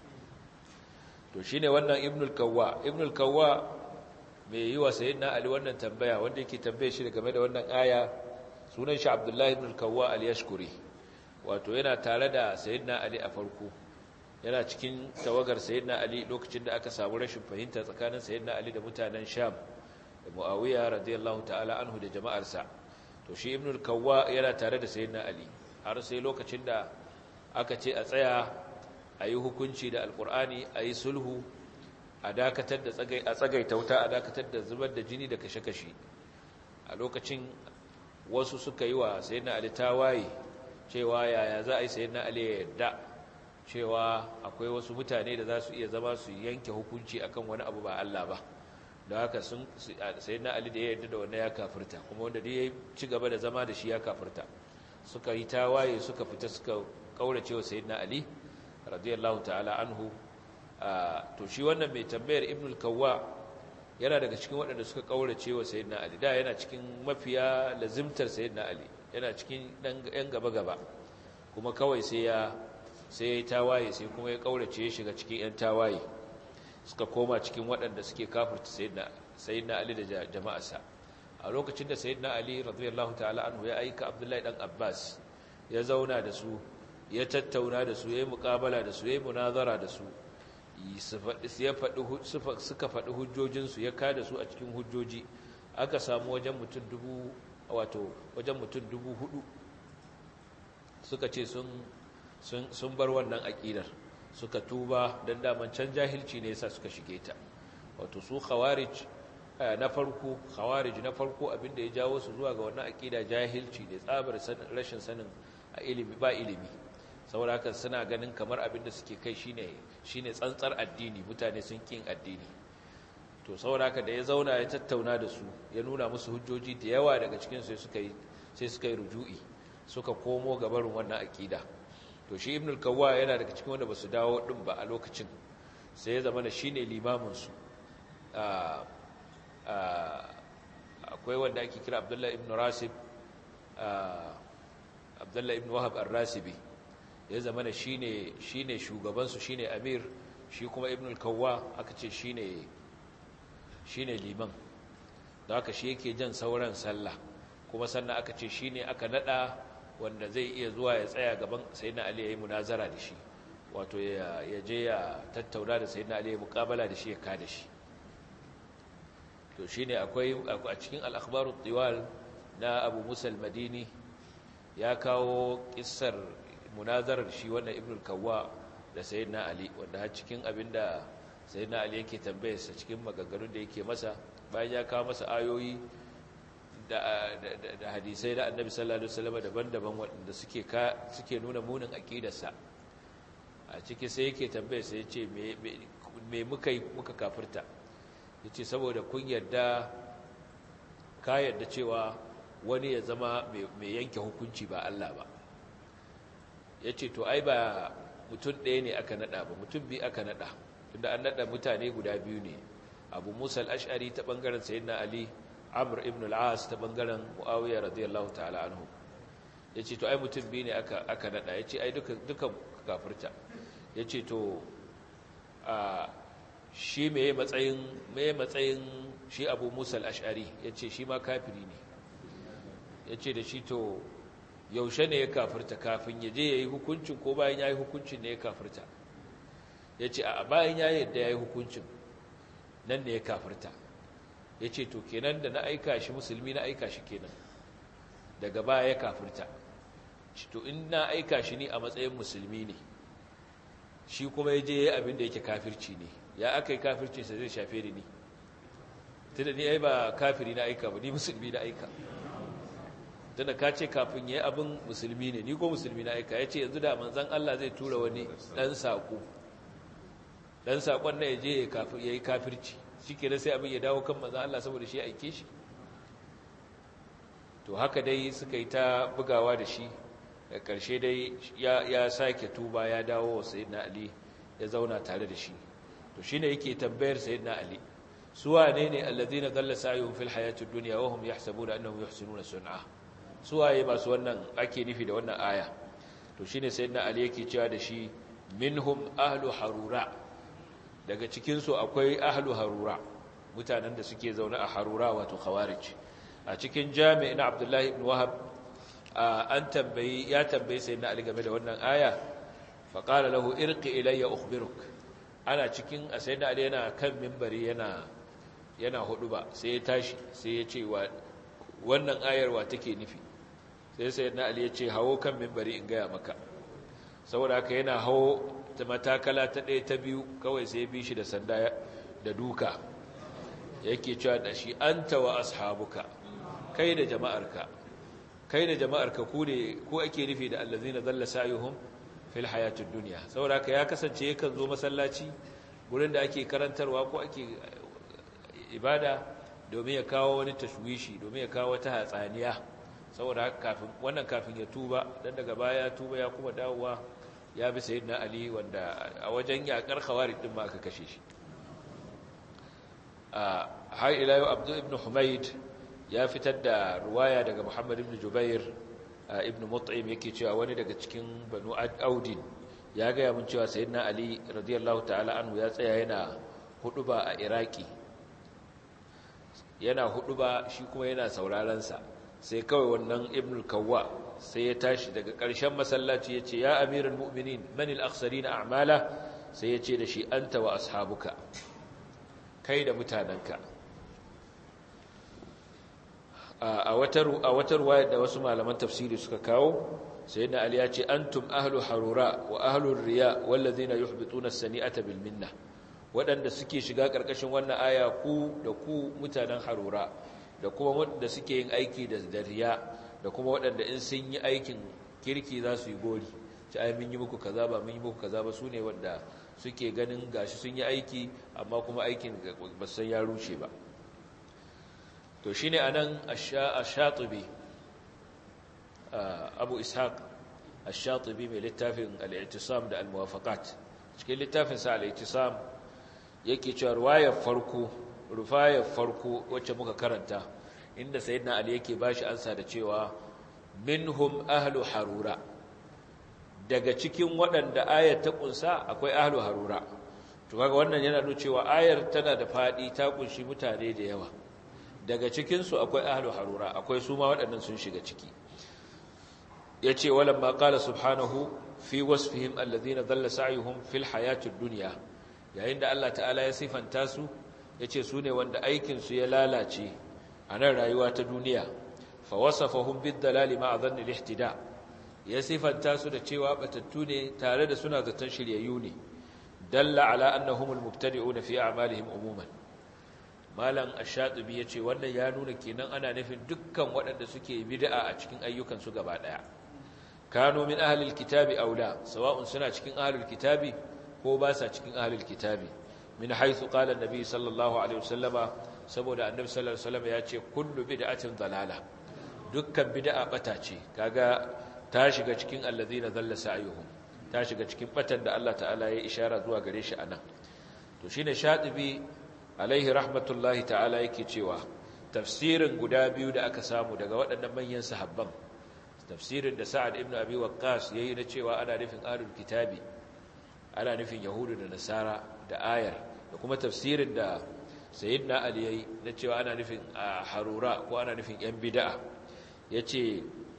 to shine wannan ibnul kawwa ibnul kawwa mai yi wa sayyidina ali wannan tambaya wanda yake tambaye shi game da wannan aya sunan shi abdullahi ibnul kawwa al-yashkuri wato yana tare da sayyidina ali a farko yana cikin tawagar sayyidina ali lokacin da aka samu rashin fahimta tsakanin sayyidina ali da mutanen sham da muawiya radiyallahu ta'ala anhu da jama'arsa to shi ibnul kawwa yana tare da sayyidina ali har sai lokacin da aka ce a tsaya a yi hukunci da alkur'ani a yi sulhu a dakatar da a tsagaita wuta a dakatar da zubar da jini da kashe-kashe a lokacin wasu suka yi wa sayyidina ali tawaye cewa yaya za a yi sayyidina ali ya yarda cewa akwai wasu mutane da za su iya zama su yanke hukunci akan wani abu ba Allah ba da haka sun sayyidina ali da ya yarda da wannan ya kafirta kuma wanda da ya ci gaba da zama da shi ya kafirta suka yi tawaye suka fita suka kaurace wa sayyidina ali radiyallahu ta'ala anhu to shi wannan mai tambayar ibnul kawwa yana daga cikin waɗanda suka kaurace wa sayyidina ali da yana cikin mafiya lazimtar sayyidina ali yana cikin dan yan gaba gaba kuma kawai sai ya sai ya yi tawaye sai kuma ya kaurace ya shiga cikin yan tawaye suka koma cikin waɗanda suke kafirta sayyidina sayyidina ali da jama'arsa a lokacin da sayyidina ali radiyallahu ta'ala anhu ya aika abdullahi dan abbas ya zauna da su ya tattauna da su ya yi mukabala da su ya yi munazara da su suka faɗi hujjojinsu ya kada su a cikin hujjoji aka samu wajen mutum dubu wato wajen mutum dubu hudu suka ce sun bar wannan aƙidar suka tuba don daman can jahilci ne yasa suka shige ta wato su khawarij na farko khawarij na farko abinda ya jawo su zuwa ga wannan aƙida jahilci ne tsabar rashin sanin a ilimi ba ilimi saboda haka suna ganin kamar abin da suke kai shine shine tsantsar addini mutane sun kin addini to saboda haka da ya zauna ya tattauna da su ya nuna musu hujjoji da yawa daga cikin sai suka yi sai suka yi ruju'i suka komo ga barin wannan akida to shi ibnul kawwa yana daga cikin wanda basu dawo din ba a lokacin sai ya zama da shine limamin su akwai wanda ake kira abdullahi ibn rasib abdullahi ibn wahab ar-rasibi ya zama da shine shine shugabansu shine amir shi kuma ibn al-kawwa aka ce shine shine liman da aka shi yake jan sauran sallah kuma sannan aka ce shine aka nada wanda zai iya zuwa ya tsaya gaban sayyidina ali yayin munazara da shi wato ya je ya tattauna da sayyidina ali ya muqabala da shi ya kada shi to shine akwai a cikin al-akhbarut tiwal na Abu Musa al-Madini ya kawo kissar munazarar shi wannan Ibn al-Kawwa da sayyidina Ali wanda har cikin abinda sayyidina Ali yake tambayar sa cikin maganganun da yake masa bayan ya kawo masa ayoyi da da hadisai da Annabi sallallahu alaihi wasallam daban-daban wanda suke suke nuna munin aqidarsa a ciki sai yake tambayar sa yace me me muka muka kafirta yace saboda kun yarda ka yarda cewa wani ya zama mai yanke hukunci ba Allah ba yace to ai ba mutum ɗaya ne aka nada ba mutum biyu aka nada tunda an nada mutane guda biyu ne Abu Musa al-Ash'ari ta bangaren Sayyidina Ali Amr ibn al-As ta bangaren Muawiya radiyallahu ta'ala anhu yace to ai mutum biyu ne aka aka nada yace ai duka duka kafirta yace to a shi meye matsayin meye matsayin shi Abu Musa al-Ash'ari yace shi ma kafiri ne yace da shi to yaushe ne ya kafirta kafin ya je yayi hukuncin ko bayan yayi hukuncin ne ya kafirta yace a bayan yayi yadda yayi hukuncin nan ne ya kafirta yace to kenan da na aika shi musulmi na aika shi kenan daga baya ya kafirta to in na aika shi ne a matsayin musulmi ne shi kuma ya je yayi abin da yake kafirci ne ya aka yi kafircinsa zai shafe ni ne tunda ni ai ba kafiri na aika ba ni musulmi na aika tunda ka ce kafin ya yi abin musulmi ne ni ko musulmi na aika ya ce yanzu da manzan Allah zai tura wani ɗan saƙo ɗan saƙon na ya je ya yi kafirci shi ke sai abin ya dawo kan manzan Allah saboda shi aike shi to haka dai suka yi ta bugawa da shi da ƙarshe dai ya sake tuba ya dawo wa sayyidina ali ya zauna tare da shi to shine yake tambayar sayyidina ali su wane ne allazina dalla sa'yuhum fil hayatid dunya wa hum yahsabuna annahum yuhsinuna sun'a su waye masu wannan ake nufi da wannan aya to shine sayyidina ali yake cewa da shi minhum ahlu harura daga cikin su akwai ahlu harura mutanen da suke zaune a harura wato khawarij a cikin jami'in abdullahi ibn wahab an tambayi ya tambayi sayyidina ali game da wannan aya fa qala lahu irqi ilayya ukhbiruk ana cikin sayyidina ali yana kan minbari yana yana hudu ba sai ya tashi sai ya ce wa wannan ayar wa take nufi sai sayyidina ali ya ce hawo kan minbari in gaya maka saboda haka yana hawo ta matakala ta ɗaya ta biyu kawai sai ya bi shi da sanda da duka yake cewa da shi anta wa ashabuka kai da jama'arka kai da jama'arka ku ne ku ake nufi da allazina dalla sa'yuhum fil hayatid dunya saboda haka ya kasance yakan zo masallaci gurin da ake karantarwa ko ake ibada domin ya kawo wani tashwishi domin ya kawo wata hatsaniya saboda haka kafin wannan kafin ya tuba dan daga baya tuba ya kuma dawowa ya bi sayyidina ali wanda a wajen yakar khawarij din ma aka kashe shi a har ila yau abdu ibn humayd ya fitar da ruwaya daga muhammad ibn jubair ibn mut'im yake cewa wani daga cikin banu audin ya gaya mun cewa sayyidina ali radiyallahu ta'ala anhu ya tsaya yana huduba a iraki yana huduba shi kuma yana sauraron sa sai kawai wannan ibn kawwa sai ya tashi daga ƙarshen masallaci yace ya amiral mu'minin man al-akhsarin a'mala sai yace da shi anta wa ashabuka kai da mutanenka a wata ruwaya da wasu malaman tafsiri suka kawo sai na ali ya ce antum ahlu harura wa ahlu riya wallazina yuhbituna as-sani'ata bil minna waɗanda suke shiga ƙarƙashin wannan aya ku da ku mutanen harura da kuma waɗanda suke yin aiki da riya da kuma waɗanda in sun yi aikin kirki za su yi gori ci ai mun yi muku kaza ba mun yi muku kaza ba su ne wanda suke ganin gashi sun yi aiki amma kuma aikin ba san ya rushe ba to shine anan ash-shatibi abu ishaq ash-shatibi mai littafin al-i'tisam da al-muwafaqat cikin littafin sa al-i'tisam yake cewa ruwayar farko rufayar farko wacce muka karanta inda sayyidina ali yake bashi ansa da cewa minhum ahlu harura daga cikin waɗanda ayar ta kunsa akwai ahlu harura to kaga wannan yana nuna cewa ayar tana da fadi ta kunshi mutane da yawa daga cikin su akwai ahlu harura akwai su ma waɗannan sun shiga ciki yace walamma qala subhanahu fi wasfihim alladhina dhalla sa'yuhum fil hayatid dunya yayin da Allah ta'ala ya sifanta su yace su ne wanda aikin su ya lalace a nan rayuwa ta duniya fa wasafahum bid dalali ma'a dhanni al-ihtida ya sifanta su da cewa batattu ne tare da suna zaton shiryayyu ne dalla ala annahum al-mubtadi'un fi a'malihim umuman malam ash-shatibi yace wannan ya nuna kenan ana nufin dukkan waɗanda suke bid'a a cikin ayyukan su gaba daya kanu min ahlil kitabi aula sawa'un suna cikin ahlul kitabi ko ba sa cikin ahlul kitabi min haythu qala an-nabi sallallahu alaihi wasallama saboda annabi sallallahu alaihi wasallam ya ce kullu bid'atin dalala dukkan bid'a bata ce kaga ta shiga cikin alladhina dhalla sa'yuhum ta shiga cikin batan da Allah ta'ala ya ishara zuwa gare shi anan to shine shatibi alaihi rahmatullahi ta'ala yake cewa tafsirin guda biyu da aka samu daga waɗannan manyan sahabban tafsirin da Sa'ad ibn Abi Waqqas yayi na cewa ana nufin ahlul kitabi ana nufin yahudu da nasara da ayar da kuma tafsirin da sayyidina Ali yayi na cewa ana nufin harura ko ana nufin yan bid'a yace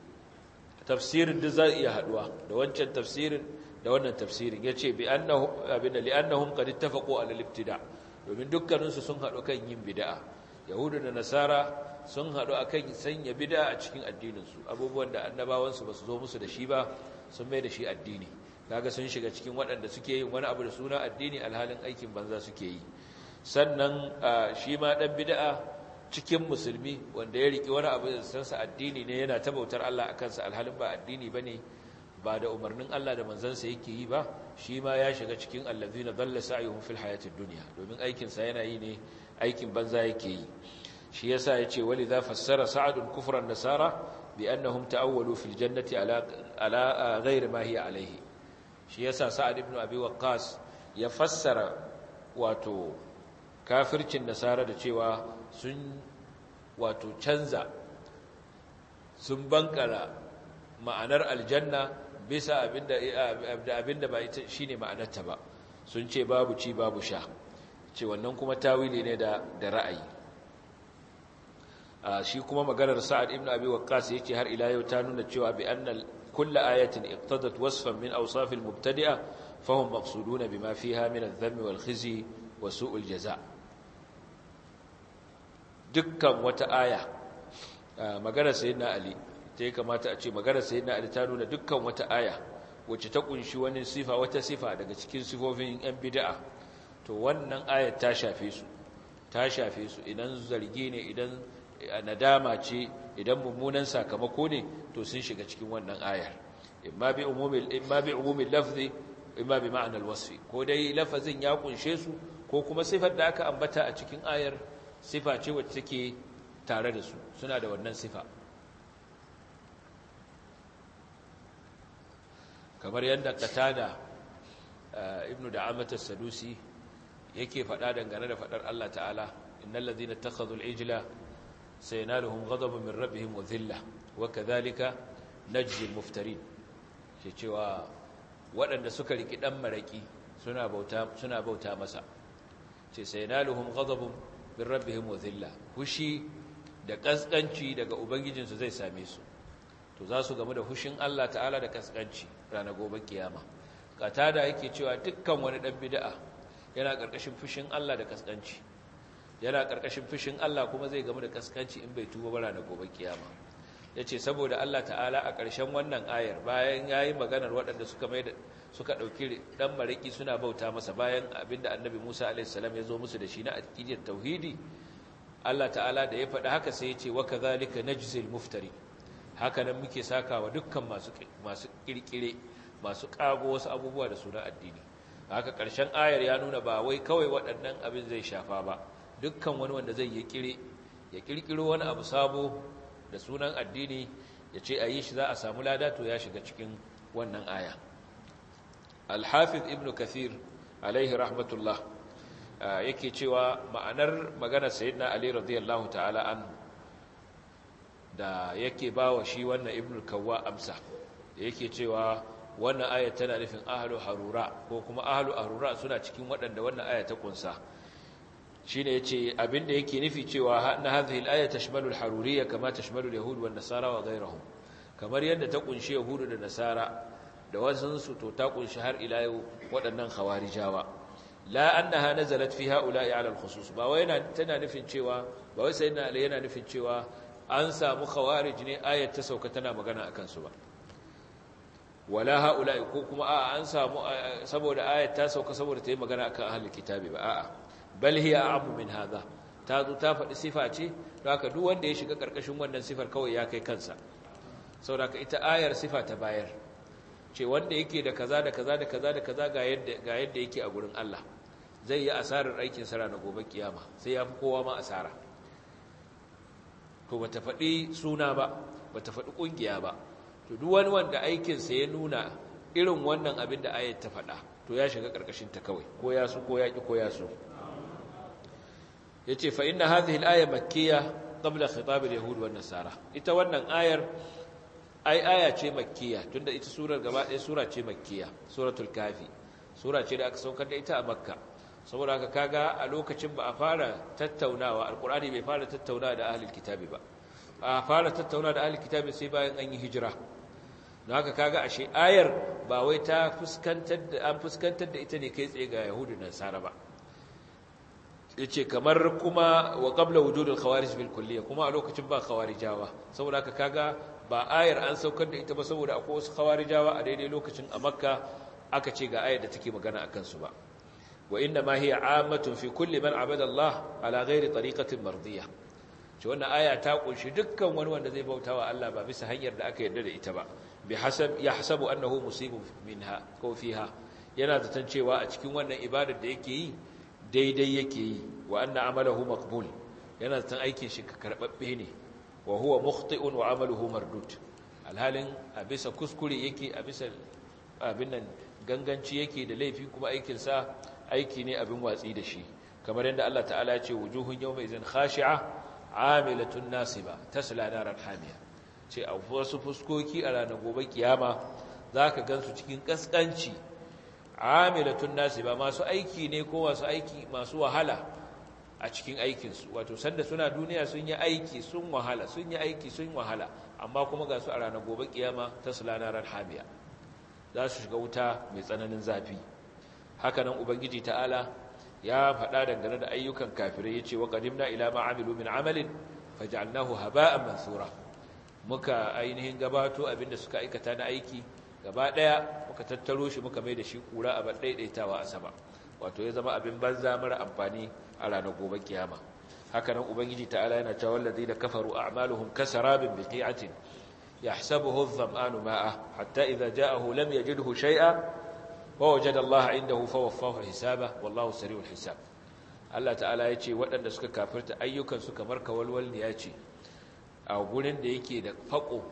tafsirin da zai iya haduwa da wancan tafsirin da wannan tafsirin yace bi annahu abinda li annahum qad ittafaqu ala al-ibtida domin dukkaninsu sun hadu kan yin bid'a yahudu da nasara sun haɗu a kan sanya bida a cikin addininsu abubuwan da annabawansu ba su zo musu da shi ba sun mai da shi addini kaga sun shiga cikin waɗanda suke yin wani abu da suna addini alhalin aikin banza suke yi sannan shi ma ɗan bida'a cikin musulmi wanda ya riƙe wani abu da sansa addini ne yana ta bautar Allah a kansa alhalin ba addini ba ne ba da umarnin Allah da manzansa yake yi ba shi ma ya shiga cikin allazina dalla sa'yuhum fil hayatid dunya domin aikinsa yana yi ne aikin banza yake yi shi yasa yace wali za fassara sa'adun kufran nasara bi annahum ta'awwalu fil jannati ala ala ghairi ma hiya alayhi shi yasa sa'ad ibn abi waqqas ya fassara wato kafircin nasara da cewa sun wato canza sun bankara ma'anar aljanna bisa abinda abinda ba ita shine ma'anarta ba sun ce babu ci babu sha ce wannan kuma tawili ne da da ra'ayi shi kuma maganar sa'ad ibn abi waqqas yace har ila yau ta nuna cewa bi annal kull ayatin iqtadat wasfan min awsaf al mubtadi'a fahum maqsuduna bima fiha min adh-dhamm wal khizy wa su'ul jaza dukkan wata aya maganar sayyidina ali ta kamata a ce maganar sayyidina ali ta nuna dukkan wata aya wacce ta kunshi wani sifa wata sifa daga cikin sifofin yan bid'a to wannan ayat ta shafe su ta shafe su idan zargi ne idan nadama ce idan mummunan sakamako ne to sun shiga cikin wannan ayar imma bi umumil imma bi umumil lafzi imma bi ma'anar wasfi ko dai lafazin ya kunshe su ko kuma sifar da aka ambata a cikin ayar sifa ce wacce take tare da su suna da wannan sifa kamar yadda qatada ibnu da'amat as-sadusi yake faɗa dangane da faɗar Allah ta'ala innal ladhina ittakhadhu al-ijla sayanaluhum ghadabun min rabbihim wa dhillah wa kadhalika najzi al-muftarin ce cewa waɗanda suka riki dan maraki suna bauta suna bauta masa ce sayanaluhum ghadabun min rabbihim wa dhillah fushi da kaskanci daga ubangijinsu zai same su to za su gamu da fushin Allah ta'ala da kaskanci ranar gobe kiyama katada yake cewa dukkan wani dan bid'a yana ƙarƙashin fushin Allah da kaskanci yana ƙarƙashin fushin Allah kuma zai gamu da kaskanci in bai tuba bara da gobe kiyama yace saboda Allah ta'ala a ƙarshen wannan ayar bayan yayi maganar waɗanda suka mai da suka dauki dan mariki suna bauta masa bayan abinda annabi Musa alaihi salam ya zo musu da shi na aqidar tauhidi Allah ta'ala da ya faɗi haka sai ya ce wa kadhalika najzil muftari haka nan muke sakawa dukkan masu masu kirkire masu kago wasu abubuwa da sunan addini haka ƙarshen ayar ya nuna ba wai kawai waɗannan abin zai shafa ba dukkan wani wanda zai yi kire ya kirkiro wani abu sabo da sunan addini ya ce a yi shi za a samu lada to ya shiga cikin wannan aya alhafiz ibn kathir alaihi rahmatullah yake cewa ma'anar maganar sayyidina ali radiyallahu ta'ala an da yake bawa shi wannan ibn kawwa amsa da yake cewa wannan aya tana nufin ahlu harura ko kuma ahlu harura suna cikin waɗanda wannan aya ta kunsa shine yace abinda yake nufi cewa na hadhihi al-aya tashmalu al-haruriyya kama tashmalu al-yahud wan nasara wa ghayrihim kamar yadda ta kunshi yahudu da nasara da wasun su to ta kunshi har ila yau waɗannan khawarijawa la annaha nazalat fi ha'ula'i 'ala al-khusus ba wai yana tana nufin cewa ba wai sayyidina ali yana nufin cewa an samu khawarij ne ayat ta sauka tana magana akan su ba wala ha'ula'i ko kuma a'a an samu saboda ayat ta sauka saboda ta yi magana akan ahlul kitabi ba a'a bal hiya a'mu min hadha ta zo ta faɗi sifa ce don haka duk wanda ya shiga ƙarƙashin wannan sifar kawai ya kai kansa saboda ita ayar sifa ta bayar ce wanda yake da kaza da kaza da kaza da kaza ga yadda ga yadda yake a gurin Allah zai yi asarar aikin sa ranar gobe kiyama sai ya fi kowa ma asara to bata faɗi suna ba bata faɗi ƙungiya ba to duk wani wanda aikin sa ya nuna irin wannan abin da ayat ta faɗa to ya shiga ƙarƙashin ta kawai ko ya so ko ya ki ko ya so yace fa inna hadhihi al-aya makkiyya qabla khitab al-yahud wan nasara ita wannan ayar ai aya ce makkiya tunda ita surar gaba ɗaya sura ce makkiya suratul kafi sura ce da aka saukar da ita a makka saboda haka kaga a lokacin ba a fara tattaunawa alqur'ani bai fara tattaunawa da ahlul kitabi ba a fara tattaunawa da ahlul kitabi sai bayan an yi hijira don haka kaga ashe ayar ba wai ta fuskantar da an fuskantar da ita ne kai tsaye ga yahudu da nasara ba yace kamar kuma wa qabla wujudul khawarij bil kulliyya kuma a lokacin ba khawarijawa saboda haka kaga ba ayar an saukar da ita ba saboda akwai wasu khawarijawa a daidai lokacin a makka aka ce ga ayar da take magana akan su ba wa inna ma hiya ammatun fi kulli man abada Allah ala ghairi tariqatin mardiyya ce wannan aya ta kunshi dukkan wani wanda zai bautawa Allah ba bisa hanyar da aka yarda da ita ba bi hasab yahsabu annahu musibun minha ko fiha yana zaton cewa a cikin wannan ibadar da yake yi daidai yake yi wa anna amalahu maqbul yana zaton aikin shi karbabbe ne wa huwa mukhti'un wa amaluhu mardud alhalin a bisa kuskure yake a bisa abin nan ganganci yake da laifi kuma aikin sa aiki ne abin watsi da shi kamar yadda Allah ta'ala ya ce wujuhun yawma idzin khashi'a amilatun nasiba tasla naran hamiya ce a wasu fuskoki a ranar gobe kiyama zaka gansu cikin kaskanci amilatun nasiba masu aiki ne ko masu aiki masu wahala a cikin aikinsu wato sanda suna duniya sun yi aiki sun wahala sun yi aiki sun wahala amma kuma ga su a ranar gobe kiyama ta sulanarar hamiya za su shiga wuta mai tsananin zafi hakanan ubangiji ta'ala ya faɗa dangane da ayyukan kafirai ya ce wa qadimna ila ma amilu min amalin faj'alnahu haba'an mansura muka ainihin gabato abinda suka aikata na aiki gaba ɗaya muka tattaro shi muka mai da shi kura a daidaitawa a sama wato ya zama abin banza mara amfani a ranar gobe kiyama haka nan ubangiji ta'ala yana cewa wallazi da kafaru a'maluhum kasarabin biqi'atin yahsabuhu adh-dhama'anu ma'a hatta idza ja'ahu lam yajidhu shay'a wa wajada Allah 'indahu fawaffahu hisaba wallahu sari'ul hisab Allah ta'ala ya ce waɗanda suka kafirta ayyukan su kamar kawalwal ne ya ce a gurin da yake da fako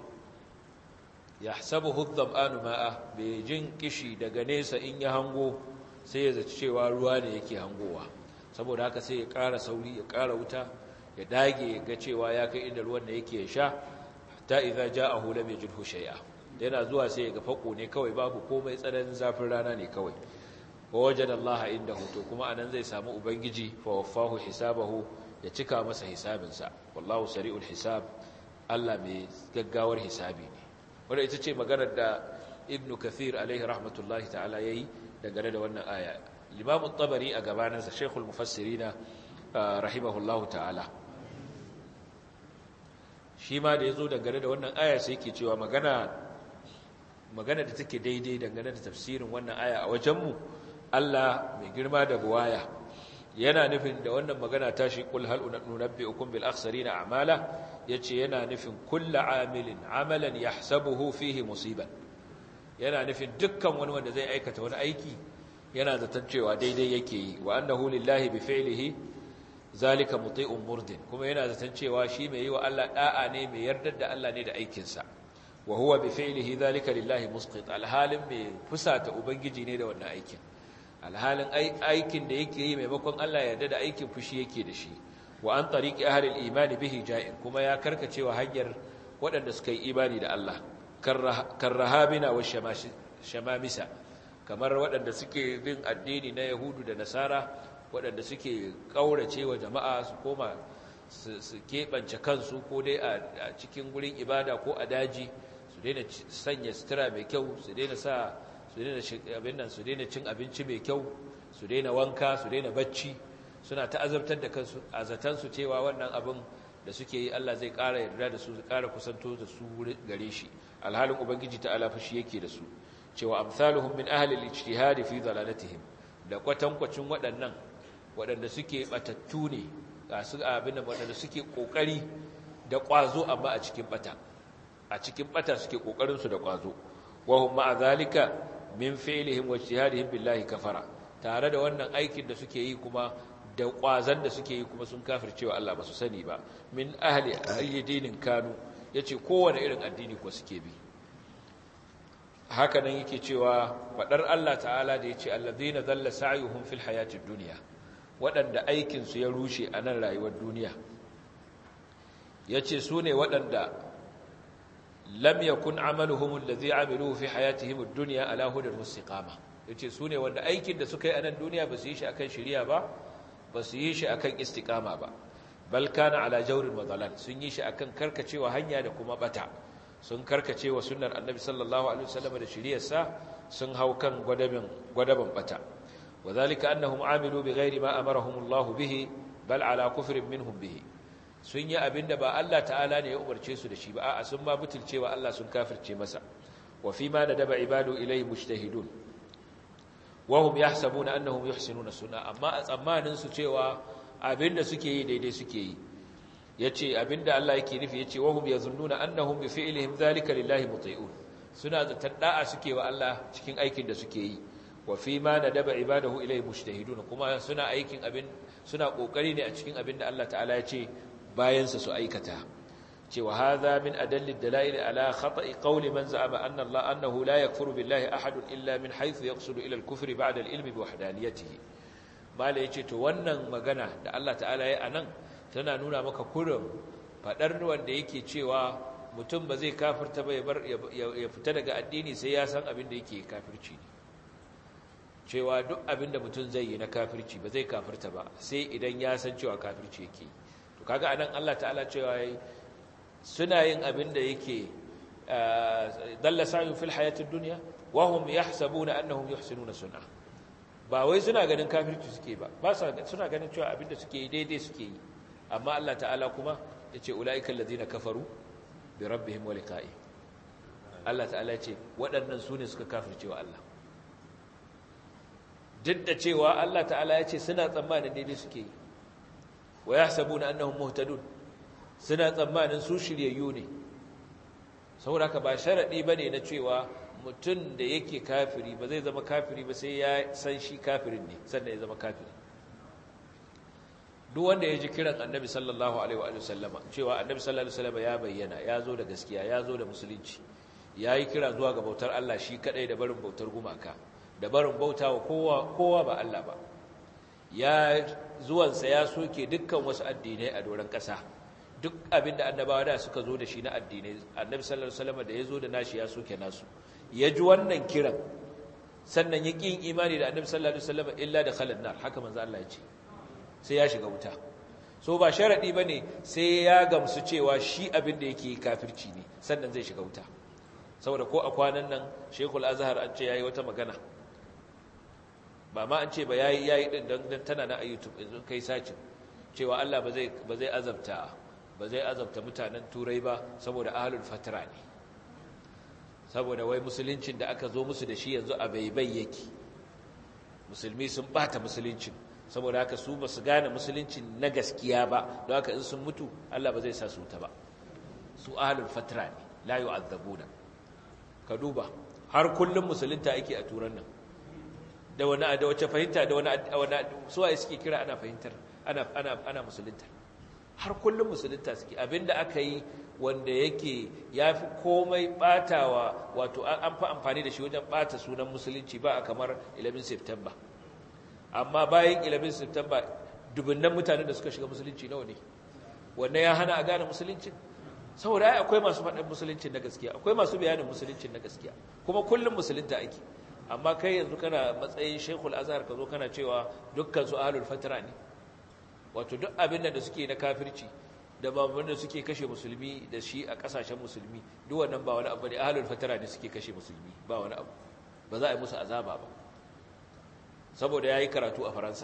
yahsabuhu adh-dhama'anu ma'a bai jin kishi daga nesa in ya hango sai ya zaci cewa ruwa ne yake hangowa saboda haka sai ya ƙara sauri ya ƙara wuta ya dage ya ga cewa ya kai inda ruwan da yake ya sha hatta idza ja'ahu lam yajidhu shay'a yana zuwa sai ya ga fako ne kawai babu komai tsananin zafin rana ne kawai wa wajada Allah indahu to kuma anan zai samu ubangiji fa waffahu hisabahu ya cika masa hisabinsa wallahu sari'ul hisab Allah mai gaggawar hisabi ne wanda ita ce maganar da ibnu kathir alaihi rahmatullahi ta'ala yayi dangane da wannan aya limamu tabari a gabaninsa shekul mufassirina rahimahullahu ta'ala shi ma da ya zo dangane da wannan aya sai ke cewa magana magana da take daidai dangane da tafsirin wannan aya a wajenmu Allah mai girma da buwaya yana nufin da wannan magana ta shi kul hal unabbi'ukum bil akhsarina a'mala yace yana nufin kullu amilin amalan yahsabuhu fihi musiban yana nufin dukkan wani wanda zai aikata wani aiki yana zaton cewa daidai yake yi wa annahu lillahi bi fi'lihi zalika muti'un murdin kuma yana zaton cewa shi mai yi wa Allah da'a ne mai yardar da Allah ne da aikinsa wa huwa bi fi'lihi zalika lillahi musqit alhalin mai fusata ubangiji ne da wannan aikin alhalin aikin da yake yi maimakon Allah yarda da aikin fushi yake da shi wa an tariqi ahli al-iman bihi ja'ir kuma ya karkacewa hanyar waɗanda suka yi imani da Allah karrahabina wa shamamisa kamar waɗanda suke bin addini na yahudu da nasara waɗanda suke ƙaurace wa jama'a su koma su keɓance kansu ko dai a cikin gurin ibada ko a daji su daina sanya sutura mai kyau su daina sa su daina abin nan su daina cin abinci mai kyau su daina wanka su daina bacci suna ta azabtar da kansu a zatansu cewa wannan abin da suke yi Allah zai ƙara yarda da su zai ƙara kusanto da su gare shi alhalin ubangiji ta alafa shi yake da su cewa amsaluhum min ahli al-ijtihad fi dalalatihim da kwatankwacin waɗannan waɗanda suke batattu ne su abin da waɗanda suke kokari da ƙwazo amma a cikin bata a cikin bata suke kokarin su da ƙwazo wa hum ma'a zalika min fi'lihim wa ijtihadihim billahi kafara tare da wannan aikin da suke yi kuma da ƙwazon da suke yi kuma sun kafircewa Allah ba su sani ba min ahli ayyidinin kanu yace kowane irin addini ko suke bi haka nan yake cewa fadar Allah ta'ala da yace allazina dalla sa'yuhum fil hayatid dunya waɗanda aikin su ya rushe a nan rayuwar duniya yace su ne waɗanda lam yakun amaluhum allazi amiluhu fi hayatihim ad-dunya ala hudan mustiqama yace su ne wanda aikin da suka yi a nan duniya ba su yi shi akan shari'a ba ba su yi shi akan istiqama ba bal kana ala jawrin wa dalal sun yi shi akan karkacewa hanya da kuma bata sun karkacewa sunnar annabi sallallahu alaihi wasallam da shiriyarsa sun hau kan gwadaban gwadaban bata wadhalika annahum amilu bighairi ma amarahum Allah bihi bal ala kufrin minhum bihi sun yi abinda ba Allah ta'ala ne ya umarce su da shi ba a'a sun ma butulcewa Allah sun kafirce masa wa fi ma nadaba ibadu ilayhi mujtahidun wahum yahsabuna annahum yuhsinuna sunna amma a tsammanin su cewa abinda suke yi daidai suke yi yace abinda Allah yake nufi yace wahum yazunnuna annahum bi fi'lihim zalika lillahi muti'un suna zaton da'a suke wa Allah cikin aikin da suke yi wa fi ma nadaba ibadahu ilayhi mujtahidun kuma suna aikin abin suna kokari ne a cikin abinda Allah ta'ala ya ce bayan sa su aikata cewa hadha min adalli dalail ala khata'i qawli man za'ama anna Allah annahu la yakfuru billahi ahadun illa min haythu yaqsudu ila al-kufri ba'da al-ilmi bi wahdaniyatihi mala yace to wannan magana da Allah ta'ala ya anan tana nuna maka kurin fadar wanda yake cewa mutum ba zai kafirta ba ya bar ya fita daga addini sai ya san abin da yake kafirci ne cewa duk abin da mutum zai yi na kafirci ba zai kafirta ba sai idan ya san cewa kafirci yake to kaga anan Allah ta'ala cewa suna yin abin da yake dalla sa'yun fil hayatid dunya wa hum yahsabuna annahum yuhsinuna sun'a ba wai suna ganin kafirci suke ba ba suna ganin cewa abin da suke daidai suke yi amma Allah ta'ala kuma yace ulaiikal ladina kafaru bi rabbihim wa liqa'i Allah ta'ala yace waɗannan sune suka kafirce wa Allah duk da cewa Allah ta'ala yace suna tsammanin daidai suke yi wa yahsabuna annahum muhtadun suna tsammanin su shiryayyu ne saboda haka ba sharadi bane na cewa mutum da yake kafiri ba zai zama kafiri ba sai ya san shi kafirin ne sannan ya zama kafiri duk wanda ya ji kiran annabi sallallahu alaihi wa sallama cewa annabi sallallahu alaihi wa sallama ya bayyana ya zo da gaskiya ya zo da musulunci ya yi kira zuwa ga bautar Allah shi kadai da barin bautar gumaka da barin bauta wa kowa kowa ba Allah ba ya zuwansa ya soke dukkan wasu addinai a doron ƙasa duk abin da annabawa da suka zo da shi na addinai annabi sallallahu alaihi wasallam da ya zo da nashi ya soke nasu ya ji wannan kiran sannan ya ƙin imani da annabi sallallahu alaihi wasallam illa da khalan nar haka manzo Allah ya ce sai ya shiga wuta so ba sharadi bane sai ya gamsu cewa shi abin da yake kafirci ne sannan zai shiga wuta saboda ko a kwanan nan Sheikhul Azhar an ce yayi wata magana ba ma an ce ba yayi yayi din dan tana na YouTube yanzu kai sacin cewa Allah ba zai ba zai azabta ba zai azabta mutanen turai ba saboda ahlul fatra ne saboda wai musuluncin da aka zo musu da shi yanzu a baibai yake musulmi sun bata musuluncin saboda haka su ba su gane musuluncin na gaskiya ba don haka in sun mutu Allah ba zai sa su ta ba su ahlul fatra ne la yu'azzabuna ka duba har kullum musulunta ake a turan nan da wani da wace fahimta da wani wani suwaye suke kira ana fahimtar ana ana ana musulunta har kullum musulunta suke abinda aka yi wanda yake ya fi komai batawa wato an fi amfani da shi wajen bata sunan musulunci ba a kamar 11 september amma bayan 11 september dubunnan mutanen da suka shiga musulunci nawa ne wannan ya hana a gane musuluncin saboda ai akwai masu faɗin musuluncin na gaskiya akwai masu bayanin musuluncin na gaskiya kuma kullum musulunta ake amma kai yanzu kana matsayin shekul azhar ka zo kana cewa dukkan su ahlul fatra ne wato duk abin da suke na kafirci da babban da suke kashe musulmi da shi a kasashen musulmi duk wannan ba wani abu ne ahlul fatra ne suke kashe musulmi ba wani abu ba za a yi musu azaba ba saboda yayi karatu a faransa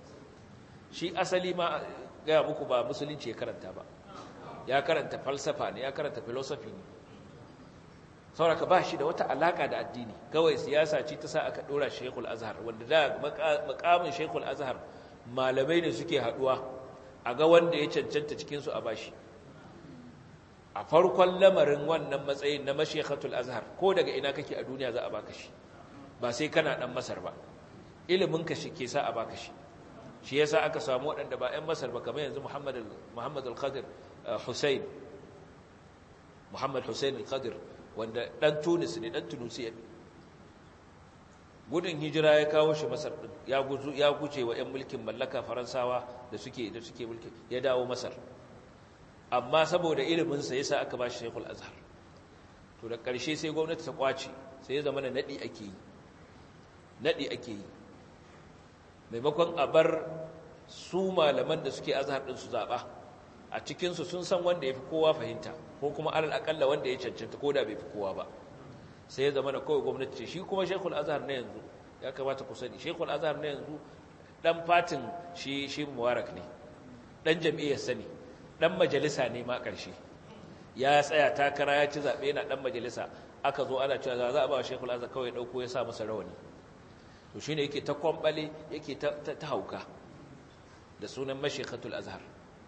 shi asali ma gaya muku ba musulunci ya karanta ba ya karanta falsafa ne ya karanta philosophy ne sauraka ba shi da wata alaka da addini kawai siyasa ce ta sa aka dora shekul azhar wanda da makamin shekul azhar malamai ne suke haduwa a ga wanda ya cancanta cikinsu a bashi a farkon lamarin wannan matsayin na mashekatul azhar ko daga ina kake a duniya za a baka shi ba sai kana dan masar ba iliminka shi ke sa a baka shi shi yasa aka samu waɗanda ba 'yan masar ba kamar yanzu muhammad al-qadir hussein muhammad hussein al-qadir wanda ɗan tunis ne ɗan tunisiya ne gudun hijira ya kawo shi masar ɗin ya guje wa 'yan mulkin mallaka faransawa da suke da suke mulki ya dawo masar amma saboda iliminsa yasa aka ba shi shekul azhar to da ƙarshe sai gwamnati ta kwace sai ya zama na naɗi ake yi naɗi ake yi maimakon a bar su malaman da suke azhar ɗin su zaɓa a cikinsu sun san wanda ya fi kowa fahimta ko kuma alal akalla wanda ya cancanta ko da bai fi kowa ba sai ya zama da kawai gwamnati ce shi kuma shekul azhar na yanzu ya kamata ku sani shekul azhar na yanzu dan fatin shi shi mubarak ne dan jam'iyyar sani dan majalisa ne ma ƙarshe ya tsaya takara ya ci zaɓe yana dan majalisa aka zo ana cewa za a ba shekul azhar kawai ɗauko ya sa masa rawani to shine yake ta kwambale yake ta hauka da sunan mashekatul azhar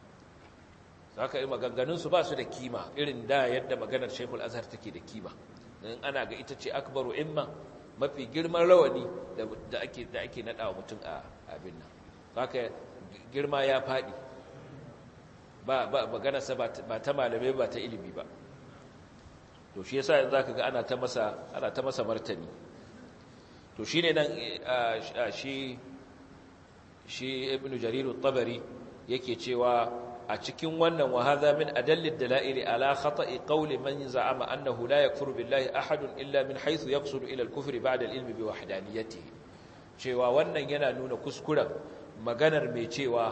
haka yi maganganunsu ba su da kima irin da yadda maganar shekul azhar take da kima in ana ga ita ce akbaru imma mafi girman rawani da ake da ake nada wa mutum a abin nan haka girma ya fadi ba ba magana sa ba ta malamai ba ta ilimi ba to shi yasa yanzu zaka ga ana ta masa ana ta masa martani to shine nan shi shi ibnu jarir at-tabari yake cewa a cikin wannan wa hadha min adallid dalail ala khata'i qawli man za'ama annahu la yakfuru billahi ahadun illa min haythu yaqsudu ila al-kufr ba'da al-ilmi bi wahdaniyatihi cewa wannan yana nuna kuskuren maganar mai cewa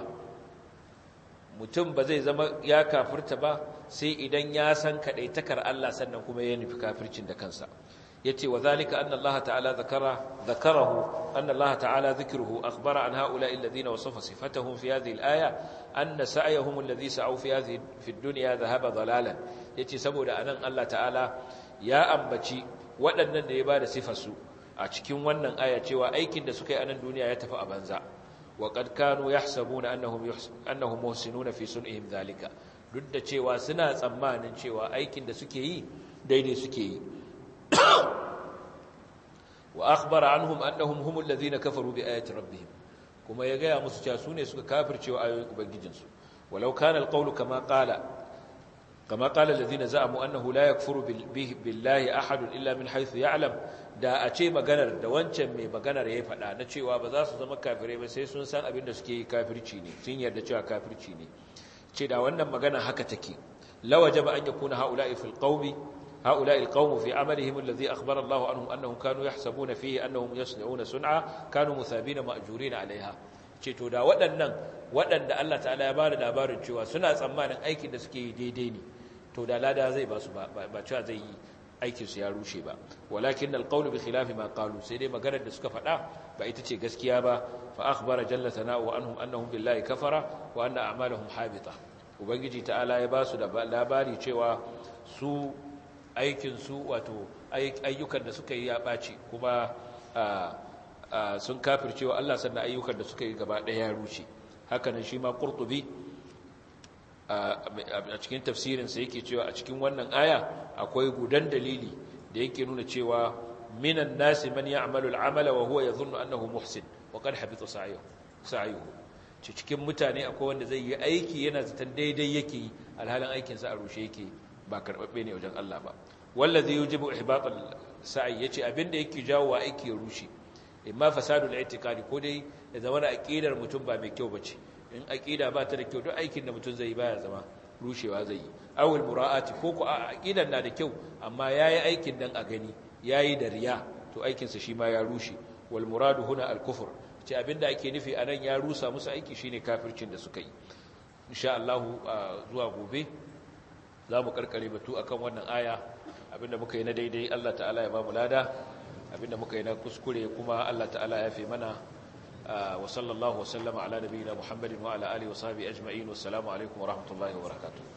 mutum ba zai zama ya kafirta ba sai idan ya san kadaitakar Allah sannan kuma ya nufi kafircin da kansa yace wa zalika anna Allah ta'ala zakara zakarahu anna Allah ta'ala dhikruhu akhbara an haula alladhina wasafa sifatahum fi hadhihi al-aya anna sa'yahum alladhi sa'u fi hadhihi fi ad-dunya dhahaba dalalan yace saboda anan Allah ta'ala ya ambaci waɗannan da ya bada sifar su a cikin wannan aya cewa aikin da suka yi a nan duniya ya tafi a banza wa qad kanu yahsabuna annahum annahum muhsinuna fi sun'ihim dhalika duk da cewa suna tsammanin cewa aikin da suke yi daidai suke yi wa akhbara anhum annahum humul ladhina kafaru bi ayati rabbihim kuma ya gaya musu cewa sune suka kafircewa ayoyin ubangijinsu walau kana alqawlu kama qala kama qala alladhina za'amu annahu la yakfuru billahi ahad illa min haythu ya'lam da a ce maganar da wancan mai maganar yayi fada na cewa ba za su zama kafirai ba sai sun san abin da suke yi kafirci ne sun yarda cewa kafirci ne ce da wannan magana haka take lawajaba an yakuna haula'i fil qawmi هؤلاء القوم في عملهم الذي أخبر الله عنهم أنهم كانوا يحسبون فيه أنهم يصنعون سنعا كانوا مثابين مأجورين عليها ceto da waɗannan waɗanda Allah ta'ala ya bada labarin cewa suna tsammanin aikin da suke yi daidai ne to da lada zai ba su ba cewa zai yi aikin su ya rushe ba walakin alqawlu bi khilafi ma qalu sai dai maganar da suka faɗa ba ita ce gaskiya ba fa akhbara jalla sana'u anhum annahum billahi kafara wa anna a'maluhum habita ubangiji ta'ala ya ba su da labari cewa su aikinsu wato ayyukan da suka yi ya ɓaci kuma sun kafircewa Allah sannan ayyukan da suka yi gaba ɗaya ya rushe hakanan shi ma ƙurtubi a cikin tafsirinsa yake cewa a cikin wannan aya akwai gudan dalili da yake nuna cewa minan nasi man ya'malu al'amala wa huwa yadhunnu annahu muhsin wa qad habita sa'yuhu cikin mutane akwai wanda zai yi aiki yana zaton daidai yake yi alhalin aikinsa a rushe yake ba karɓaɓɓe ne wajen Allah ba wallazi yujibu ihbatal sa'i yace abinda yake jawo wa aiki ya rushe imma fasadul i'tiqadi ko dai ya zama da aqidar mutum ba mai kyau bace in aqida ba ta da kyau duk aikin da mutum zai yi baya zama rushewa zai yi awul mura'ati ko ko aqidan na da kyau amma yayi aikin dan a gani yayi da riya to aikin sa shi ma ya rushe wal muradu huna al kufr ce abinda ake nufi anan ya rusa musu aiki shine kafircin da suka yi insha Allah zuwa gobe za mu karkare batu akan wannan aya abinda muka yi na daidai Allah ta'ala ya ba mu lada abinda muka yi na kuskure kuma Allah ta'ala ya fi mana wa sallallahu wa sallama ala nabiyina Muhammadin wa ala alihi wa sahbihi ajma'in wassalamu alaikum wa rahmatullahi wa barakatuh